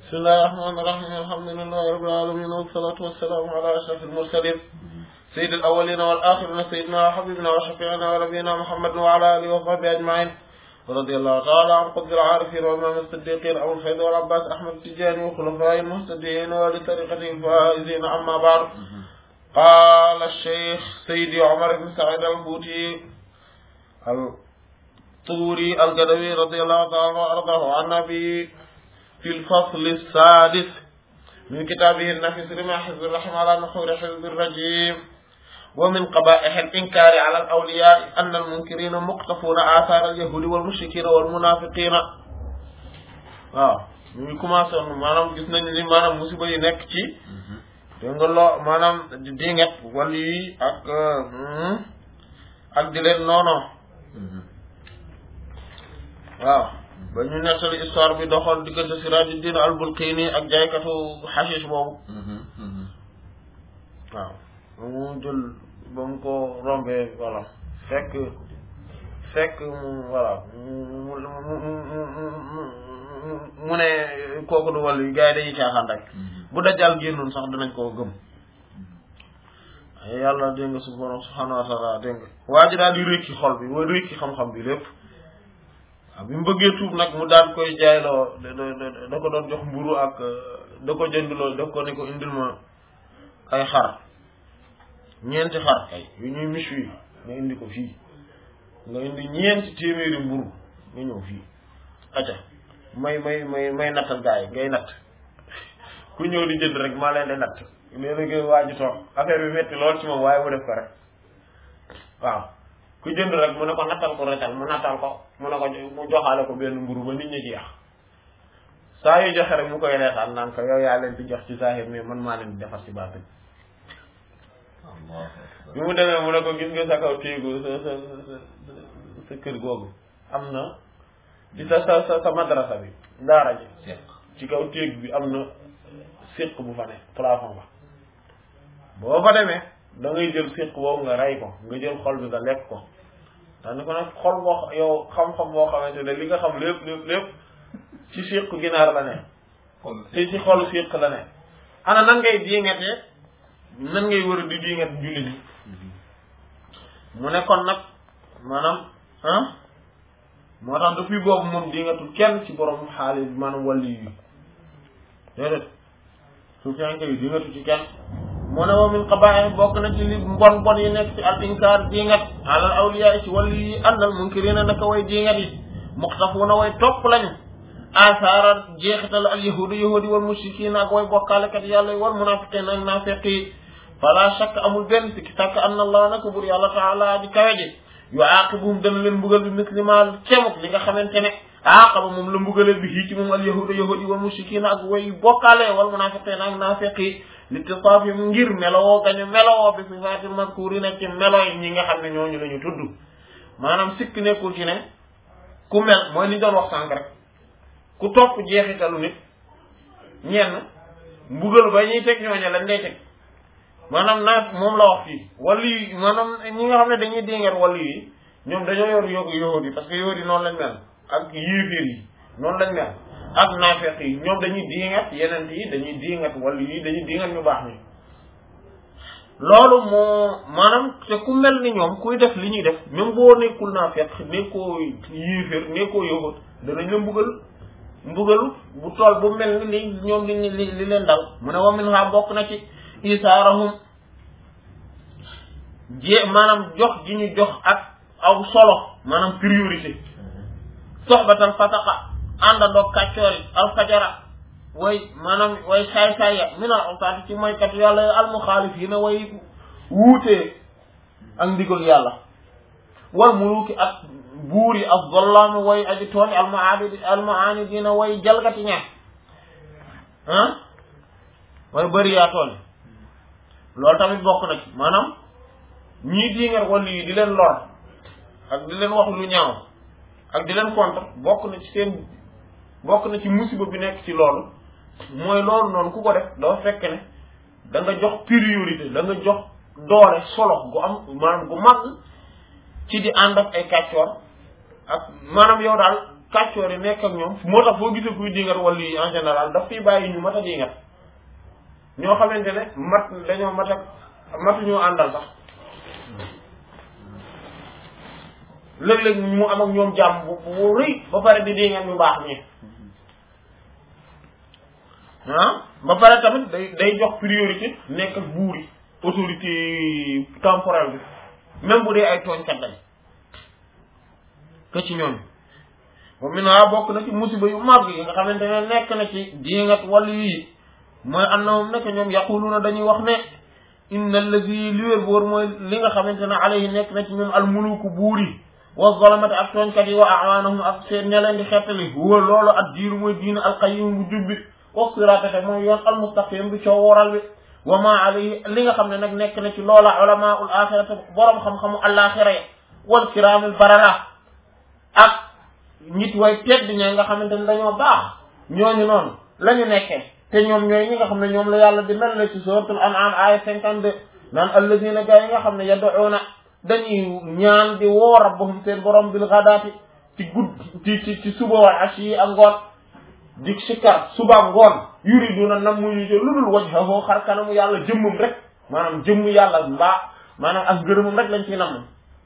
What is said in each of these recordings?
bismillahi rahmaani rahiim alhamdulillahi rabbil aalamiin wassalaatu wassalaamu ala ashrafil mursaliin sayyidil awwaliina wal aaxiriina sayyidinaa wa habiibinaa wa shafii'inaa wa nabiyyinaa muhammadin wa ala aalihi wa sahbihi ajma'iin radiyallahu ta'ala an qutbil aarifiin wa imaam as-siddiqiin abul faydi wal abbaas ahmad tijaani wa xulafaa'il muhtadiin wa li tariiqatihil faa'iziin ammaa ba'd qaala ash-shaykh sayyidi Umar ibn Sa'iid al-Fuuti al-Tuuri al-Gadawi radiyallahu ta'ala anhu wa ardaahu an nabi في الفصل السادس من كتابه النفيس رمى حزب الرحم على نحور حزب الرجيم ومن قبائح الإنكار على الأولياء أن المنكرين مقتفون آثار اليهود والمشركين والمنافقين waaw ñu ngi commencé woon maanaam gis nañu ni maanaam musiba yi nekk ci dégg nga loo maanaam di dinget wala yi ak ak di leen noono waaw ba ñu nettali histoire bi doxoon diggante Sirajuddin al-Bulqini ak jaaykatu xashish boobu waaw ba mu jël ba mu ko rombee voilà fekk fekk mu voilà mu ne kooku du wàll yi gars yi dañuy caaxaan rek bu dajal génnoon sax dinañ koo gëm yàlla dégg nga subhanahu subhanahu wa taala dégg nga waa ji daal di rékki xol bi wa rékki xam-xam bi lépp waaw bi mu bëggee tuub nag mu daan koy jaayloo da ko doon jox mburu ak da ko jëndloo daf ko ne ko indil ma ay xar ñeenti xar kay yu ñuy mis yi nga indi ko fii nga indi ñeenti téeméeri mburu nga ñëw fii acca may may may may nattal gaa yi ngay natt ku ñëw di jënd rek maa leen di natt léeg-léeg waa ji toog affaire bi metti lool ci moom waaye mu def ko rek waaw ku jënd rek mu ne ko nattal ko retal mu nattal ko mu ne ko mu joxaale ko benn mburu ba nit ñi ci yax saa yu joxe rek mu koy reetaan naan ko yow yaa leen di jox ci saahir mais man maa leen di defar ci baatin bi mu demee mu ne ko gis nga sa kaw téegu sa sa sa kër googu am na ci sa sa sa sa madrasa bi daara ji ci kaw téeg bi am na séq bu fa ne plafond ba boo fa demee da ngay jël séq boobu nga rey ko nga jël xol bi nga lekk ko dax ni ko nag xol boo yow xam-xam boo xamante ne li nga xam lépp lépp lépp ci séq ginaar la ne te ci xolu séq la ne ana nan ngay diingatee nan ngay war a di diingat julli ñi mu ne kon nag maanaam ah moo tax depuis boobu moom diingatul kenn ci borom xaali maanaam wàlli yi déedéet su fianke yi diingatu ci kenn mu ne wa min qabaa'ih bokk na ci li mbon mbon yi nekk ci al inkaar diingat alal awliya ci wàllu yi àndal munkirina naka way diingat yi muxtafuuna way topp lañu asaara jeexital al yahudu yahudi wal mushrikiina ak way bokkaalekat yàlla yi wal munaafiqiina ak naafeq yi fala shakk amul benn sikki sàkk anna allah naka bur yàlla taala di kawe ji yu aaqibuhum dana leen mbugal bi muslimal cemuk li nga xamante ne aaqaba moom la mbugale bi hii ci moom al yahudu yahudi wal mushrikiina ak way bokkaale wal munaafiqiina ak naafeq yi litisaafihim ngir melowoo gañu melowoo bi sifaatil mazkuurina ci melo yi ñi nga xam ne ñooñu la ñu tudd maanaam sikk nekkul ci ne ku mel mooy li ñu doon wax sànq rek ku topp jeexitalu nit ñenn mbugal ba ñuy teg ñooñu lañ lay teg maanaam naa moom la wax fii wàllu yi maanaam ñi nga xam ne dañuy déngeer wàllu yi ñoom dañoo yor yóbbu yahud yi parce que yahud yi noonu lañ mel ak yéeféer yi noonu lañ mel ak naafeq yi ñoom dañuy diingat yeneen yi dañuy diingat wala yi dañuy diingat ñu baax ni loolu moo maanaam te ku mel ni ñoom kuy def li ñuy def même boo nekkul naafeq nekkoo yéeféer nekkoo yahud danañ la mbugal mbugalu bu tool bu mel ni li ñoom li li li leen dal mu ne wa min ha bokk na ci isaarahum jé maanaam jox gi ñu jox ak aw solo maanaam priorité soxbatal fasaqa àndandoog kàccoor yi alfajara way maanaam way saay-saay ya minal awtaati ci moykat yàlla almuxaalif yi na way wuutee ak ndigal yàlla wal muluki ak buur yi ak zollaami way aji tooñ almuaabidi almuaanidina way jalgati ñeex ah way bëri yaa tooñ loolu tamit bokk na ci maanaam ñii diingat wàllu yi di leen lor ak di leen wax lu ñaaw ak di leen contre bokk na ci seen bokk na ci musiba bi nekk ci loolu mooy loolu noonu ku ko def doo fekk ne da nga jox priorité da nga jox doole solo gu am maanaam gu mag ci di ànd ak ay kàccoor ak maanaam yow daal kàccoor yi nekk ak ñoom moo tax foo gisee kuy dingat wala yi en général daf fiy bàyyi ñu mat a dingat ñoo xamante ne mat dañoo mat ak matuñoo àndal sax léeg-léeg mu am ak ñoom jàmm bu bu rëy ba pare di dingat ñu baax ñi ah ba pare tamit day day jox priorité nekk ak buur yi autorité temporelle bi même bu dee ay tooñkat lañ que ci ñoom ba mu ne bokk na ci musiba yu mag yi nga xamante ne nekk na ci dingat wàllu yi mooy annahum nekk ñoom yaquluna dañuy wax ne inna allazi li wér boor mooy li nga xamante ne alayhi nekk na ci ñoom almuluku buur yi wa zalamati ak tooñkat yi wa awaanahum ak seen ña leen di xettali huwa loolu ak diiru mooy diine alqayyim bu jubbi wa siraate mooy yoon almustaqim bi coo waral bi wa ma alayhi li nga xam ne nag nekk na ci loola ulamaul axirati boroom xam-xamu alaxira ya wal kiraamil barara ak nit way tedd ña nga xamante ne dañoo baax ñooñu noonu la ñu nekkee te ñoom ñooy ñi nga xam ne ñoom la yàlla di mel la ci suratul an'am aya cinquante deux naan alladina gaa yi nga xam ne yad'una dañuy ñaan di woo rabbahum seen borom bil ghadaati ci gudd ci ci ci suba wal ashi ak ngoon di sikkar suba ngoon yuriduna nam mu ñu jël lu dul wajhahu xar kanamu yàlla jëmmam rek maanaam jëmm yàlla mbaa maanaam ak ngërëmam rek lañ ciy namm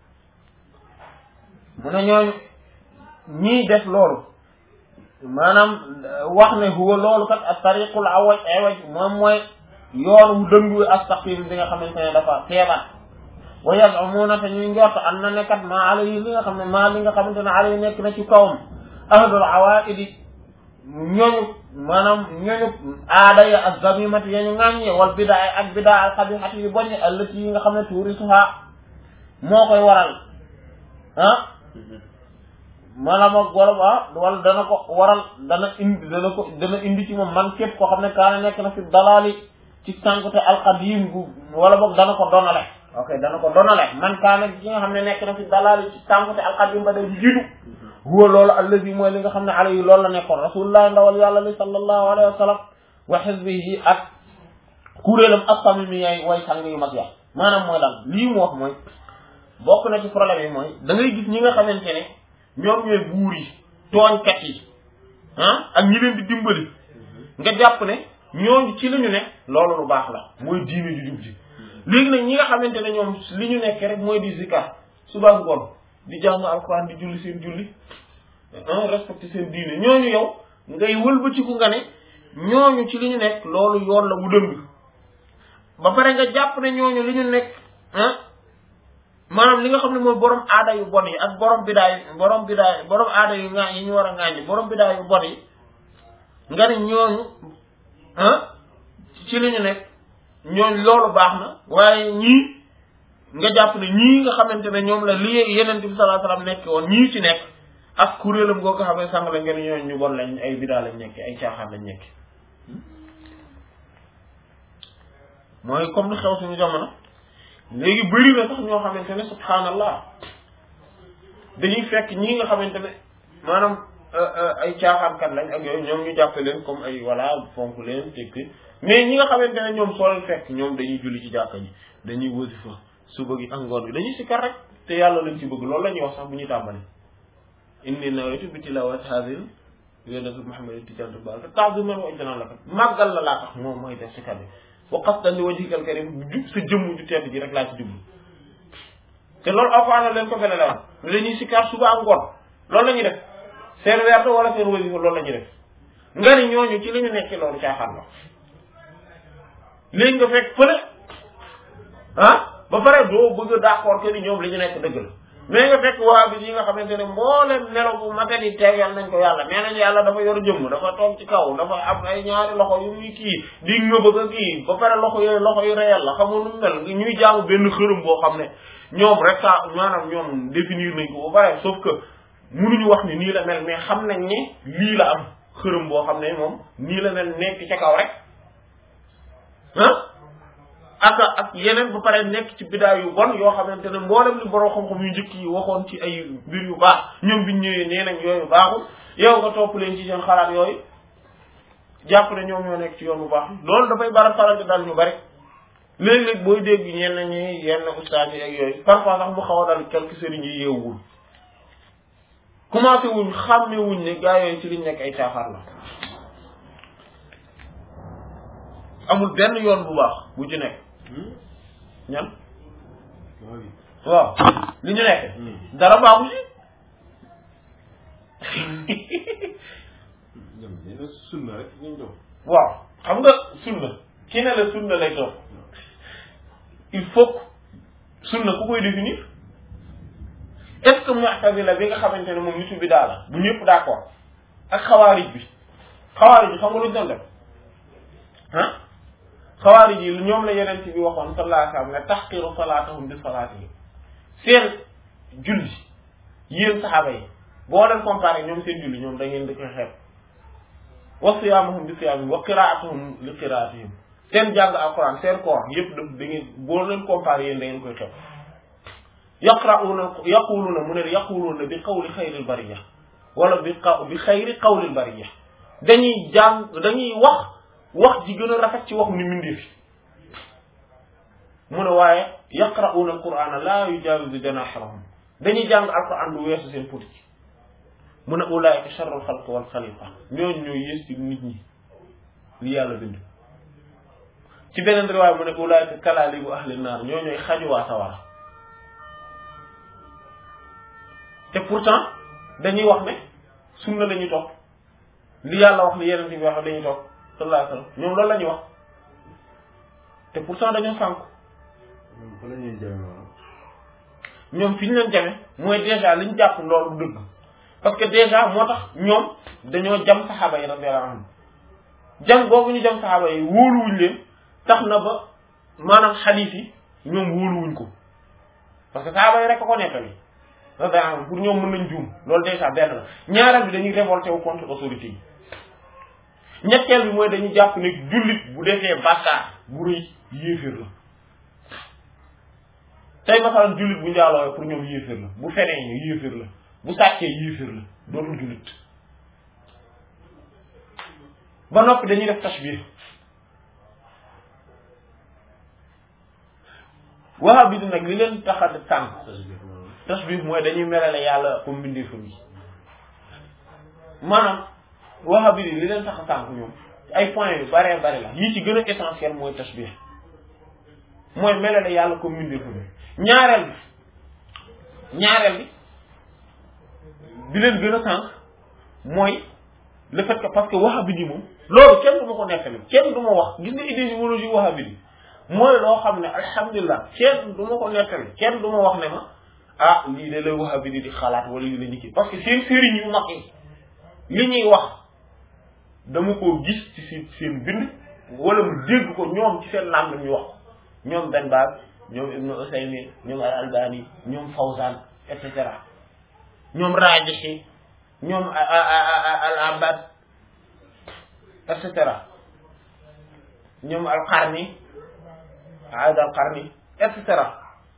mu ne ñooñu ñii def loolu maanaam wax ne huwa loolu kat ak tariqul awaj awaj moom mooy yoon wu dëngu astaqim bi nga xamante ne dafa feebar wa yazumuna te ñuy njort am na ne kat maa alayhi li nga xam ne maa li nga xamante ne alayhi nekk na ci kawam ahlul awaidi ñooñu maanaam ñooñu aada ya ak zamimati ya ñu ŋàññe wal bidaa ak bidaa al xabihati yu bonne allati yi nga xam ne tuurisuha moo koy waral ah maanaam ak wala ah wala dana ko waral dana indi dana ko dana indi ci moom man képp koo xam ne kaana nekk na fi dalaali ci sànkute alqadim gu wala boog dana ko donale ok dana ko donale man kaana ci nga xam ne nekk na fi dalaali ci sànkute alqadim ba day jiitu huwa loolu allazi mooy li nga xam ne alayhi loolu la nekkoon rasulullah ndawal yàlla li sallallahu alayhi wa sallam wa xisbihi ak kuréelam assamimi yaay way sang yu mag ya maanaam mooy lan lii mu wax mooy bokk na ci problème yi mooy da ngay gis ñi nga xamante ne ñoom ñooy buur yi tooñkat yi ah ak ñi leen di dimbali nga jàpp ne ñooñu ci li ñu ne loolu lu baax la mooy diine ju jub ji léegi nag ñi nga xamante ne ñoom li ñu nekk rek mooy di zikar suba ngoon di jàng alxuraan di julli seen julli respecté seen diine ñooñu yow ngay wëlbatiku nga ne ñooñu ci li ñu nekk loolu yoon la wu dëng ba pare nga jàpp ne ñooñu li ñu nekk ah maanaam li nga xam ne mooy borom aada yu bon yi ak borom bidaay borom bidaay borom aada yu ŋaa yi ñu war a ŋaañi borom bidaay yu bon yi nga ne ñooñu ah ci li ñu nekk ñooñu loolu baax na waaye ñii nga jàpp ne ñii nga xamante ne ñoom la li yeneen bi sallallahu alayhi wasallam nekk woon ñii ci nekk ak kuréelam goo ko xam ne sàng la ngeen ñooñu ñu bon lañ ay bidaa lañ nekk ay caaxaan lañ nekk mooy comme li xew suñu jamono léegi bëri na sax ñoo xamante ne subhanallah dañuy fekk ñii nga xamante ne maanaam ay caaxaankat lañ ak yooyu ñoom ñu jàppe leen comme ay voilà fonk leen tekki mais ñi nga xamante ne ñoom soo leen fekk ñoom dañuy julli ci jàkka ji dañuy wasifa suba gi ak ngoon bi dañuy sikkar rek te yàlla lañ ci bëgg loolu la ñuy wax sax bu ñuy tàmbali inni nawaytu bi tilawati hadil yonent bi Muhammad tijantu bal ta'ziman wa ijlalan laka màggal la laa tax moom mooy def sikkar bi wa qasdan li wajhikal karim jub sa jëmm ju tedd ji rek laa ci jublu te loolu alxuraan leen ko fele la wax ne dañuy sikkar suba ak ngoon loolu la ñuy def seen werd wala seen wasifa loolu la ñuy def nga ni ñooñu ci li ñu nekk loolu caaxaan la léegi nga fekk fële ah ba pare doo bëgg a d'accord que ni ñoom li ñu nekk dëgg la mais nga fekk waa bi yi nga xamante ne mbooleem melo bu magat yi tegal nañ ko yàlla nee nañ yàlla dafa yor jëmm dafa toog ci kaw dafa am ay ñaari loxo yu muy kii di ngëbëg a kii ba pare loxo yooyu loxo yu réel la xamul nu mel ñuy jaamu benn xërëm boo xam ne ñoom rek sa maanaam ñoom définir nañ ko ba pare sauf que munuñu wax ni nii la mel mais xam nañ ne lii la am xërëm boo xam ne moom nii la mel nekk ca kaw rek ah ak ak yeneen ba pare nekk ci bidaay yu bon yoo xamante ne mboolem li borom xam-xam yu njëkk yi waxoon ci ay mbir yu baax ñoom biñ ñëwee nee nañ yooyu baaxul yow nga topp leen ci seen xalaat yooyu jàpp ne ñoom ñoo nekk ci yoon bu baax loolu dafay bara faral di dal ñu bari léeg-léeg booy dégg ñenn ñi yenn ustaas yi ak yooyu parfois sax mu xaw a dal quelques sëriñ yi yeewul commencé wuñ xàmme wuñ ne gaa yooyu ci liñ nekk ay caaxaar la amul benn yoon bu baax bu ci nekk ñan waaw li ñu nekk dara baaxu ci sunna rek ñu jox waaw xam nga sunna ki ne la sunna lay topp il faut que sunna ku koy définir est-ce que mu'tazila bi nga xamante ne moom nitu bi daal la bu ñëpp d'accord ak xawaarij bi xawaarij bi xam nga lu ñu doon def ah xawaarij yi ñoom la yeneen ci bi waxoon sallallahu alayhi wa sallam ne tahqiru salaatahum bi salaatihim seen julli yéen saxaaba yi boo leen comparé ñoom seen julli ñoom da ngeen di koy xeeb wa siyaamahum bi siyaamihim wa qiraatuhum li qiraatihim seen jàng alquran seen koor yëpp daf da ngeen boo leen comparé yéen da ngeen koy xeeb yaqra'una yaquluna mu ne yaquluna bi qawli xayril bariya wala bi qaw bi xayri qawlil bariya dañuy jàng dañuy wax wax ji gën a rafet ci waxu ni mindee fi mu ne waaye yaqra'una alqur'ana la yujawizu janahahum dañuy jàng alquran du weesu seen puti mu ne ulaika sharrul xalq wal xalifa ñooñu ñooy yées ci nit ñi li yàlla bind ci beneen riwaay mu ne ulaika kalaalibu ahli naar ñoo ñooy xajuwaa sawara te pourtant dañuy wax ne sunna la ñuy topp li yàlla wax li yeneen bi wax dañuy topp sallallahu alayhi wa sallam ñoom loolu la ñuy wax te pourtant dañoo sànku ñoom fa la ñuy jame waaw ñoom fi ñu leen jame mooy déjà li ñu jàpp loolu dëgg parce que déjà moo tax ñoom dañoo jam saxaaba yi radiyallahu anhum jam boobu ñu jam saxaaba yi wóoluwuñ leen tax na ba maanaam xadiis yi ñoom wóoluwuñ ko parce que saxaaba yi rek a ko nettali radiyallahu anhum pour ñoom mën nañ juum loolu déjà benn la ñaareel bi dañuy révolté wu contre autorité yi ñetteel bi mooy dañuy jàpp ne jullit bu defee bàkkaar bu rëy yéeféer la tey masalan jullit bu njaaloo pour ñoom yéeféer la bu fenee yéeféer la bu sàccee yéeféer la dootul jullit ba noppi dañuy def tashbih wahabi di nag li leen tax a tànk tashbih mooy dañuy melale yàlla comme mbindeefam yi maanaam wahabi di li leen tax a tànk ñoom ay points yu baree bari la yii ci gën a essentiel mooy tashbih mooy melale yàlla comme mbindeefam yi ñaareel bi ñaareel bi bi leen gën a sànq mooy le fait que parce que wahhabite moom loolu kenn du ma ko nettali kenn du ma wax gis nga idéologie wahhabite mooy loo xam ne alhamdulilah kenn du ma ko nettali kenn du ma wax ne ma ah lii de la wahhabite di xalaat wala lii la ñu kii parce que seen sëriñ yu mag yi li ñuy wax dama koo gis ci seen seen bind wala mu dégg ko ñoom ci seen làmb ñu wax ko ñoom Ben Baaz ñoom Ibnu Usaymin ñoom al Albani ñoom Fawzan et cetera ñoom Raajihi ñoom al Abbad et cetera ñoom al Qarni Aad al Qarni et cetera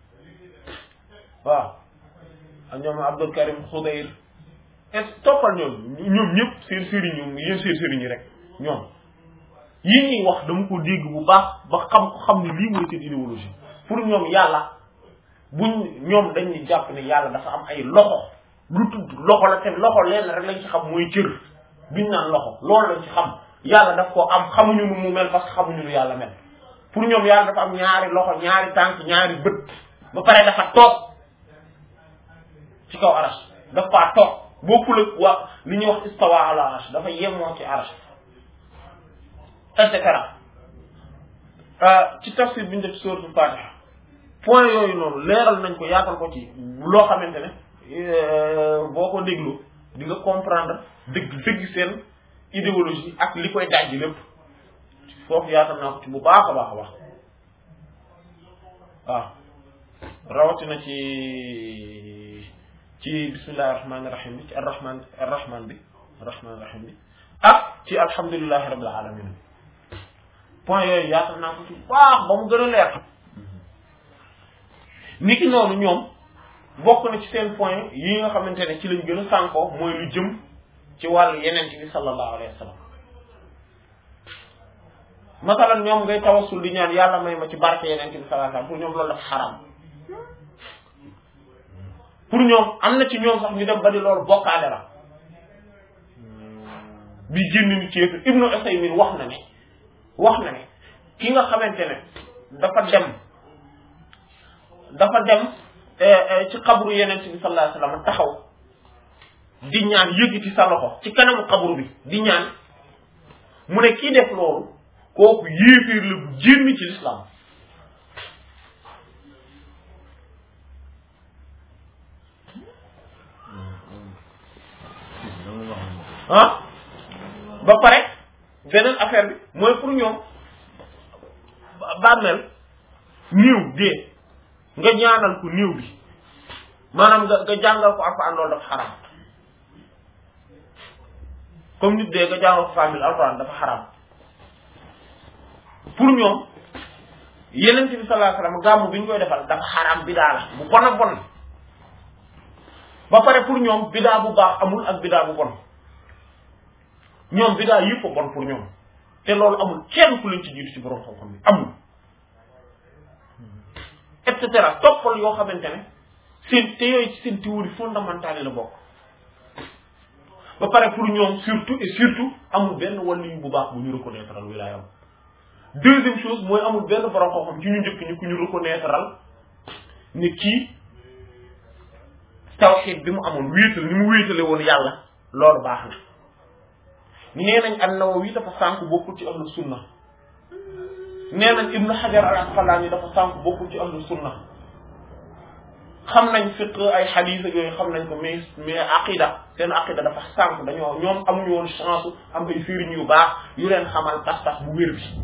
waaw ak ñoom Abdul Karim Khudayr et toppal ñoom ñoom ñëpp seen sëriñ ñoom yéen seen sëriñ yi rek ñoom yi ñuy wax dama ko dégg bu baax ba xam ko xam ne lii mooy seen idéologie pour ñoom yàlla buñ ñoom dañuy jàpp ne yàlla dafa am ay loxo lu tudd loxo la te loxo leen rek lañ ci xam mooy cër biñ naan loxo loolu lañ ci xam yàlla daf ko am xamuñu nu mu mel parce que xamuñu nu yàlla mel pour ñoom yàlla dafa am ñaari loxo ñaari tànk ñaari bët ba pare dafa toog ci kaw arash dafa faa toog bokkul ak waa li ñuy wax istawa ala arash dafa yemoo ci arash et cetera ci tafsir bi ñu def suratul fatiha point yooyu noonu leeral nañ ko yaatal ko ci loo xamante ne boo ko déglu di nga comprendre dëgg dëgg seen idéologie ak li koy dajji lépp foofu yaatal naa ko ci bu baax a baax a baax waaw rawatina ci ci bismillahi rahmaani rahim bi ci arrahman arrahman bi arrahman rahim bi ak ci alhamdulillahi rabbil alamin point yooyu yaatal naa ko ci baax ba mu gën a leer ni ki noonu ñoom bokk na ci seen point yi nga xamante ne ci lañ gën a sànkoo mooy lu jëm ci wàllu yeneen bi sallallahu alayhi wa sallam masalan ñoom ngay tawassul di ñaan yàlla may ma ci barke yeneen bi sallallahu alayhi wa sallam pour ñoom loolu dafa xaram pour ñoom am na ci ñoom sax ñu dem ba di loolu bokkaale la bi génn ni ceetu ibnu Usaymin wax na ne wax na ne ki nga xamante ne dafa dem dafa dem ci xabru yeneen bi sallallahu alayhi wasallam taxaw di ñaan yëkkati sa loxo ci kanamu xabru bi di ñaan mu ne kii def loolu kooku yéeféer la bu génn ci l'islam ah ba pare beneen affaire bi mooy pour ñoom bàmmeel niiw dee nga ñaanal ko niiw bi maanaam nga nga jàngal ko alxuraan loolu dafa xaraam comme nit dee nga jàngal ko famille alxuraan dafa xaraam pour ñoom yeneen bi sallallahu alayhi wasallam gàmmu bi ñu koy defal dafa xaraam bidaa la bu bon a bon ba pare pour ñoom bidaa bu baax amul ak bidaa bu bon ñoom bidaa yëpp a bon pour ñoom te loolu amul kenn ku leen ci jiitu ci borom xam-xam bi amul et cetera toppal yoo xamante ne seen te yooyu ci seen théorie fondamentale yi la bokk ba pare pour ñoom surtout et surtout amul benn wàllu bu baax bu ñu reconnaître al wilaayam deuxième chose mooy amul benn borom xam-xam ci ñu njëkk ñu ku ñu reconnaître al ne kii tawxiid bi mu amoon wéetal ni mu wéetale woon yàlla loolu baax na nee nañ an-Nawawi dafa sànk bokkul ci ahlu sunna nee nañ Ibnu Hajar al-Asqalani dafa sànk bokkul ci ahlu sunna xam nañ fiq ay xadiis ak yooyu xam nañ ko mais mais aqida seen aqida dafa sànk dañoo ñoom amuñu woon chance am ay sëriñ yu baax yu leen xamal pas-pas bu wér bi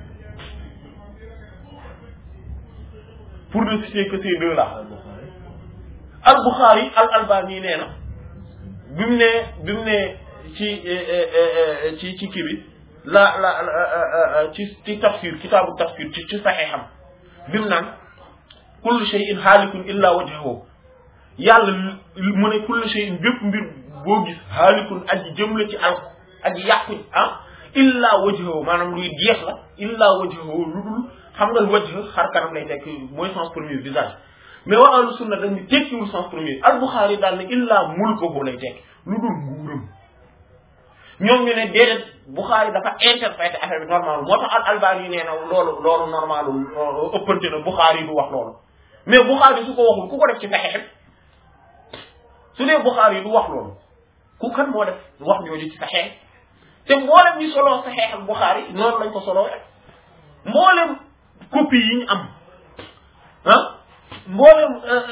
pour ne citer que ces deux là al-Bukhari al-Albani nee na bi mu ne bi mu ne ci ci ci kii bi la la ci ci tafsir kitaabu tafsir ci ci saxeexam bi mu naan kullu shay'in haalikun illa wajhahu yàlla mu ne kullu shay'in bépp mbir boo gis haalikun aji jëm la ci al aji yàqu ah illa wajhahu maanaam luy jeex la illa wajhahu lu dul xam nga wajh xar kanam lay nekk mooy sens premier visage mais waa ahlu sunna dañu tekkiwul sens premier al Bukhari daal ne illa mulkuhu lay tekki lu dul nguuram ñoom ñu ne déedéet Bukhari dafa interprété affaire bi normal moo tax al Albani nee na loolu loolu normalul ëppante na Bukhari du wax loolu mais Bukhari su ko waxul ku ko def ci Sahih su dee Bukhari du wax loolu ku kan moo def wax ñooñu ci Sahih te mboolem ñu soloo Sahih ak Bukhari noonu lañ ko soloo rek mboolem copie yi ñu am ah mboolem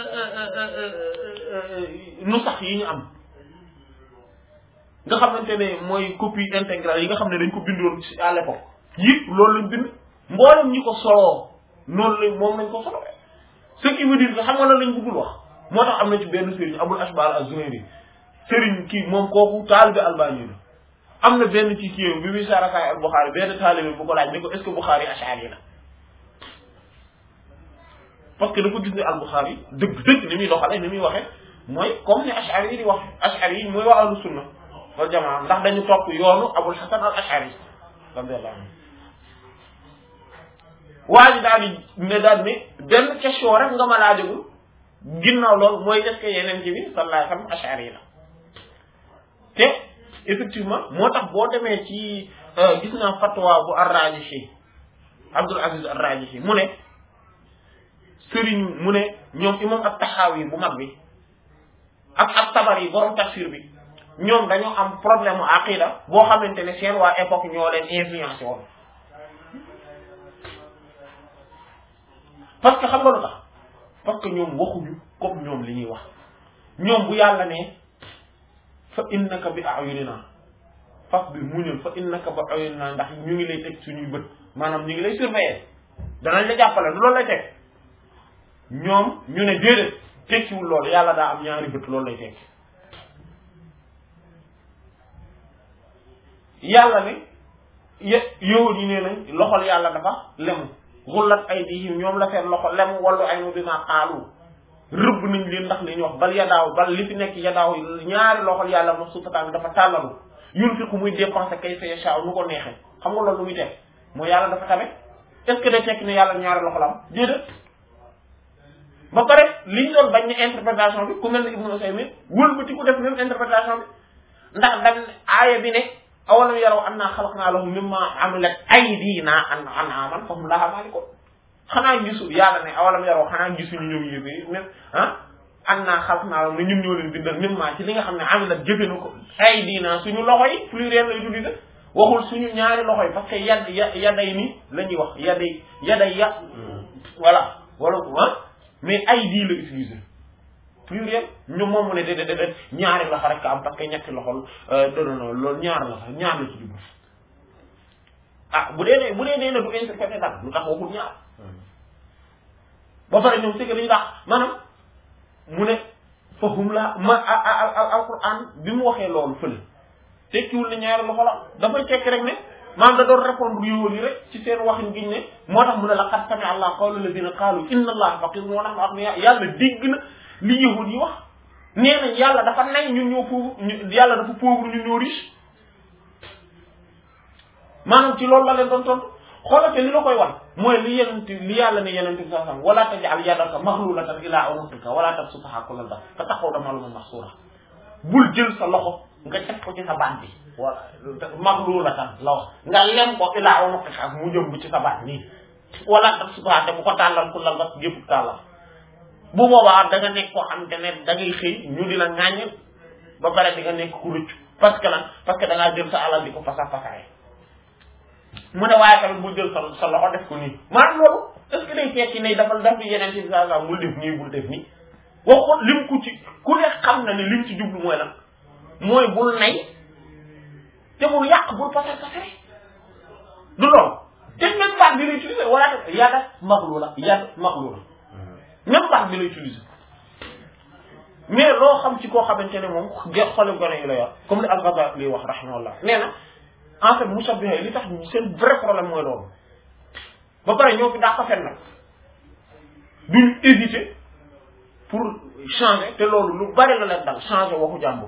nu sax yi ñu am nga xamante ne mooy copie intégrale yi nga xam ne dañ ko bindoon ci à l'époque yëpp loolu lañ bind mboolem ñi ko soloo noonu lañ moom lañ ko soloo ce qui veut dire que xam nga lan lañ bëggul wax moo tax am na ci benn sëriñ Abul Ashbal az-Zuhayri sëriñ kii moom kooku taalibe Albani la am na benn ci kii bi muy sarakaay al Bukhari benn taalibe bu ko laaj ne ko est ce que Bukhari ashari la parce que dafa gis ne al Bukhari dëgg dëgg ni muy doxale ni muy waxe mooy comme ni ashari yi di wax ashari yi mooy waa ahlu sunna wal jamaa ndax dañu topp yoonu Abul Hasan al Ashari radiyallahu anhu waa ji daal di ne daal ne benn question rek nga ma laajagul ginnaaw loolu mooy est-ce que yeneen ci bi sallallahu alayhi wasallam ashari la te effectivement moo tax boo demee ci gis naa fatwa bu ar-Rajihi Abdul Aziz ar-Rajihi mu ne sëriñ mu ne ñoom imam at-Tahawi bu mag bi ak ak Tabari borom tafsir bi ñoom dañoo am problème mu aqida boo xamante ne seen waa époque ñoo leen influencé woon parce que xam nga lu tax parce que ñoom waxuñu comme ñoom li ñuy wax ñoom bu yàlla ne fa innaka bi a'yunina fas bi muñul fa innaka bi a'yunina ndax ñu ngi lay teg suñuy bët maanaam ñu ngi lay surveiller danañ la jàppale du loolu lay teg ñoom ñu ne déedéet tekkiwul loolu yàlla daa am ñaari bët loolu lay tekki yàlla ne ye yow yi nee nañ loxol yàlla dafa lemu xullat ay di ñoom la seen loxo lemu wallu ay mu bima xaalu rëbb nañ leen ndax li ñu wax bal yadaaw bal li fi nekk yadaaw ñaari loxol yàlla ma suufataan dafa tàllalu yunfiqu muy dépenser kayfa yasha nu ko neexee xam nga loolu lu muy teg mooy yàlla dafa tabe est-ce que day tekki ne yàlla ñaari loxo la am déedéet ba pare liñ doon bañ ne interprétation bi ku mel ne Ibnu Usaymin wëlbati ku def même interprétation bi ndax dañ aaya bi ne awalam yaraw annaa xalaqnaa lahum mimmaa amilat aydiinaa an'aaman fahum lahaa maalikuun xanaa gisul yàlla ne awalam yaraw xanaa gisuñu ñoom yëpp même ah annaa xalaqnaa lahum ne ñun ñoo leen bindal mimmaa ci li nga xam ne amilat jëfe na ko aydiinaa suñu loxo yi pluriel lay utiliser waxul suñu ñaari loxo yi parce que yad ya yaday ni la ñuy wax yaday yaday ya voilà wala ah mais aydi la utiliser pluriel ñu moom mu ne déedéet déedéet ñaari loxo rek am parce que ñetti loxo non non loolu ñaar la sax ñaar la ci jublu ah bu dee ne bu dee nee na du interprété dara lu tax waxul ñaar ba pare ñoom c'est que dañu tax maanaam mu ne fahum la ma al alquran bi mu waxee loolu fële tekkiwul ne ñaari loxo la dafay tekki rek ne maanaam da doon répondre yowoon yi rek ci seen waxin giñ ne moo tax mu ne laqad sami'a allah qawla alladhina qaalu inna allaha faqirun wa nahnu aghniya yàlla dégg na li yahud yi wax nee nañ yàlla dafa nay ñun ñoo pauvre yàlla dafa pauvre ñun ñoo riche maanaam ci loolu la leen doon tontu xoolate li la koy wan mooy li yenent li yàlla ne yenent bi sallallahu alayhi wasallam wala taj'al yadaka maghlulatan ila unuqika wala tabsutha kullal bast fa taquda maluman mahsura bul jël sa loxo nga teg ko ci sa baat bi wala maghlulatan la wax nga lem ko ila unuqika mu jëm ci sa baat nii wala tabsutha te bu ko tàllal kullal bast gépp tàllal bu boobaa da nga nekk koo xam te ne da ngay xëy ñu di la ŋàññ ba pare di nga nekk ku rëccu parce que lan parce que da ngaa jël sa alal di ko fasa fasaye mu ne waaye tamit bul jël sa sa loxo def ko nii maanaam loolu est ce que day tekki ne dafa daf di yeneen ci saa saa bul def nii bul def nii waxoon lim ku ci ku ne xam na ne lim ci jublu mooy lan mooy bul nay te bul yàq bul fasa fasare du loolu te même baat bi lay utiliser wala yàgga maxlu la yàgg maxlu la même baat bi lay utiliser mais loo xam ci koo xamante ne moom ge xole gone yi la yor comme li al-Ghazali li wax rahimahullah nee na en fait mushabbiha li tax seen vrai problème mooy loolu ba pare ñoo fi daa ko fen nag duñ hésiter pour changer te loolu lu bari la leen dal changer waxu jàmbur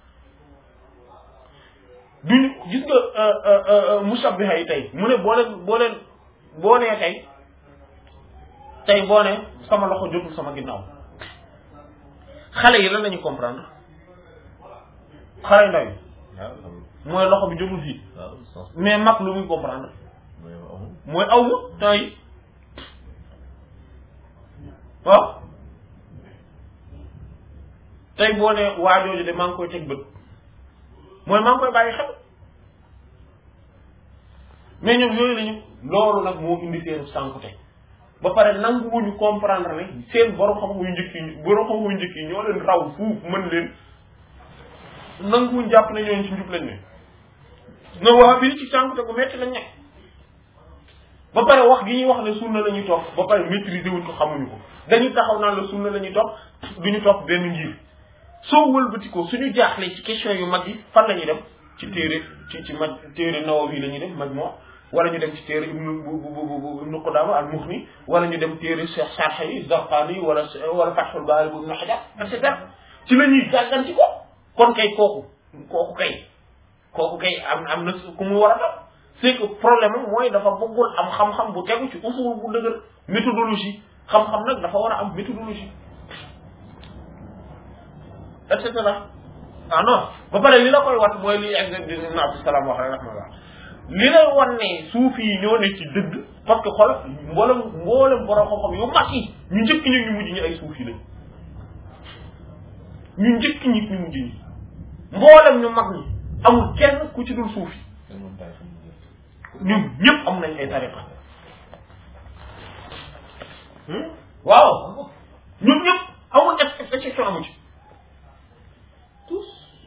duñ gis nga mushabbiha yi tey mu ne boo leen boo leen boo nee tey tey boo ne sama loxo jotul sama ginnaaw xale yi lan lañu comprendre xale ndaw yi mooy loxo bi jotul fii mais mag lu muy comprendre mooy aw ma temps yi waaw tey boo ne waajooju de maa ngi koy teg bët mooy maa ngi koy bàyyi xel mais ñoom yooyu lañu loolu nag moo indi seen sànkute ba pare nanguwuñu comprendre ne seen borom xam-xam yu njëkk yi borom xam-xam yu njëkk yi ñoo leen raw fuuf mën leen nanguwuñ jàpp ne ñooñu ci njub lañ ne na wax bi ci sànkute bu metti lañ nekk ba pare wax gi ñuy wax ne sunna la ñuy topp ba pare maîtriser wuñ ko xamuñu ko dañuy taxaw naan la sunna la ñuy topp duñu topp benn ngir soo wëlbati ko suñu jaaxlee ci question yu mag yi fan la ñuy dem ci téere ci ci maj téere Nawawi la ñuy dem Majmu wala ñu dem ci téere ibnu bu bu bu ibnu Qudama al Mughni wala ñu dem téere Cheikh Sarh yi Zarqani wala wala Fathul Bari bu Ibnu Hajar et cetera ci la ñuy jànganti ko kon kay kooku kooku kay kooku kay am am na ku mu war a doon c'est que problème am mooy dafa bëggul am xam-xam bu tegu ci usul bu dëgër méthodologie xam-xam nag dafa war a am méthodologie et cetera ah non ba pare li la koy wat mooy li exemple bi Ibn Abdus Salam wax rek rahmatullah li lay wan ne suufi yi ñoo ne ci dëgg parce que xool mboolem mboolem borom xam-xam yu mag yi ñu njëkk ñi ñu mujj ñi ay suufi lañ ñu njëkk ñi ñu mujj ñi mboolem ñu mag ñi amul kenn ku ci dul suufi ñun ñëpp am nañ ay tariqa waaw ñun ñëpp amul exception amu ci tous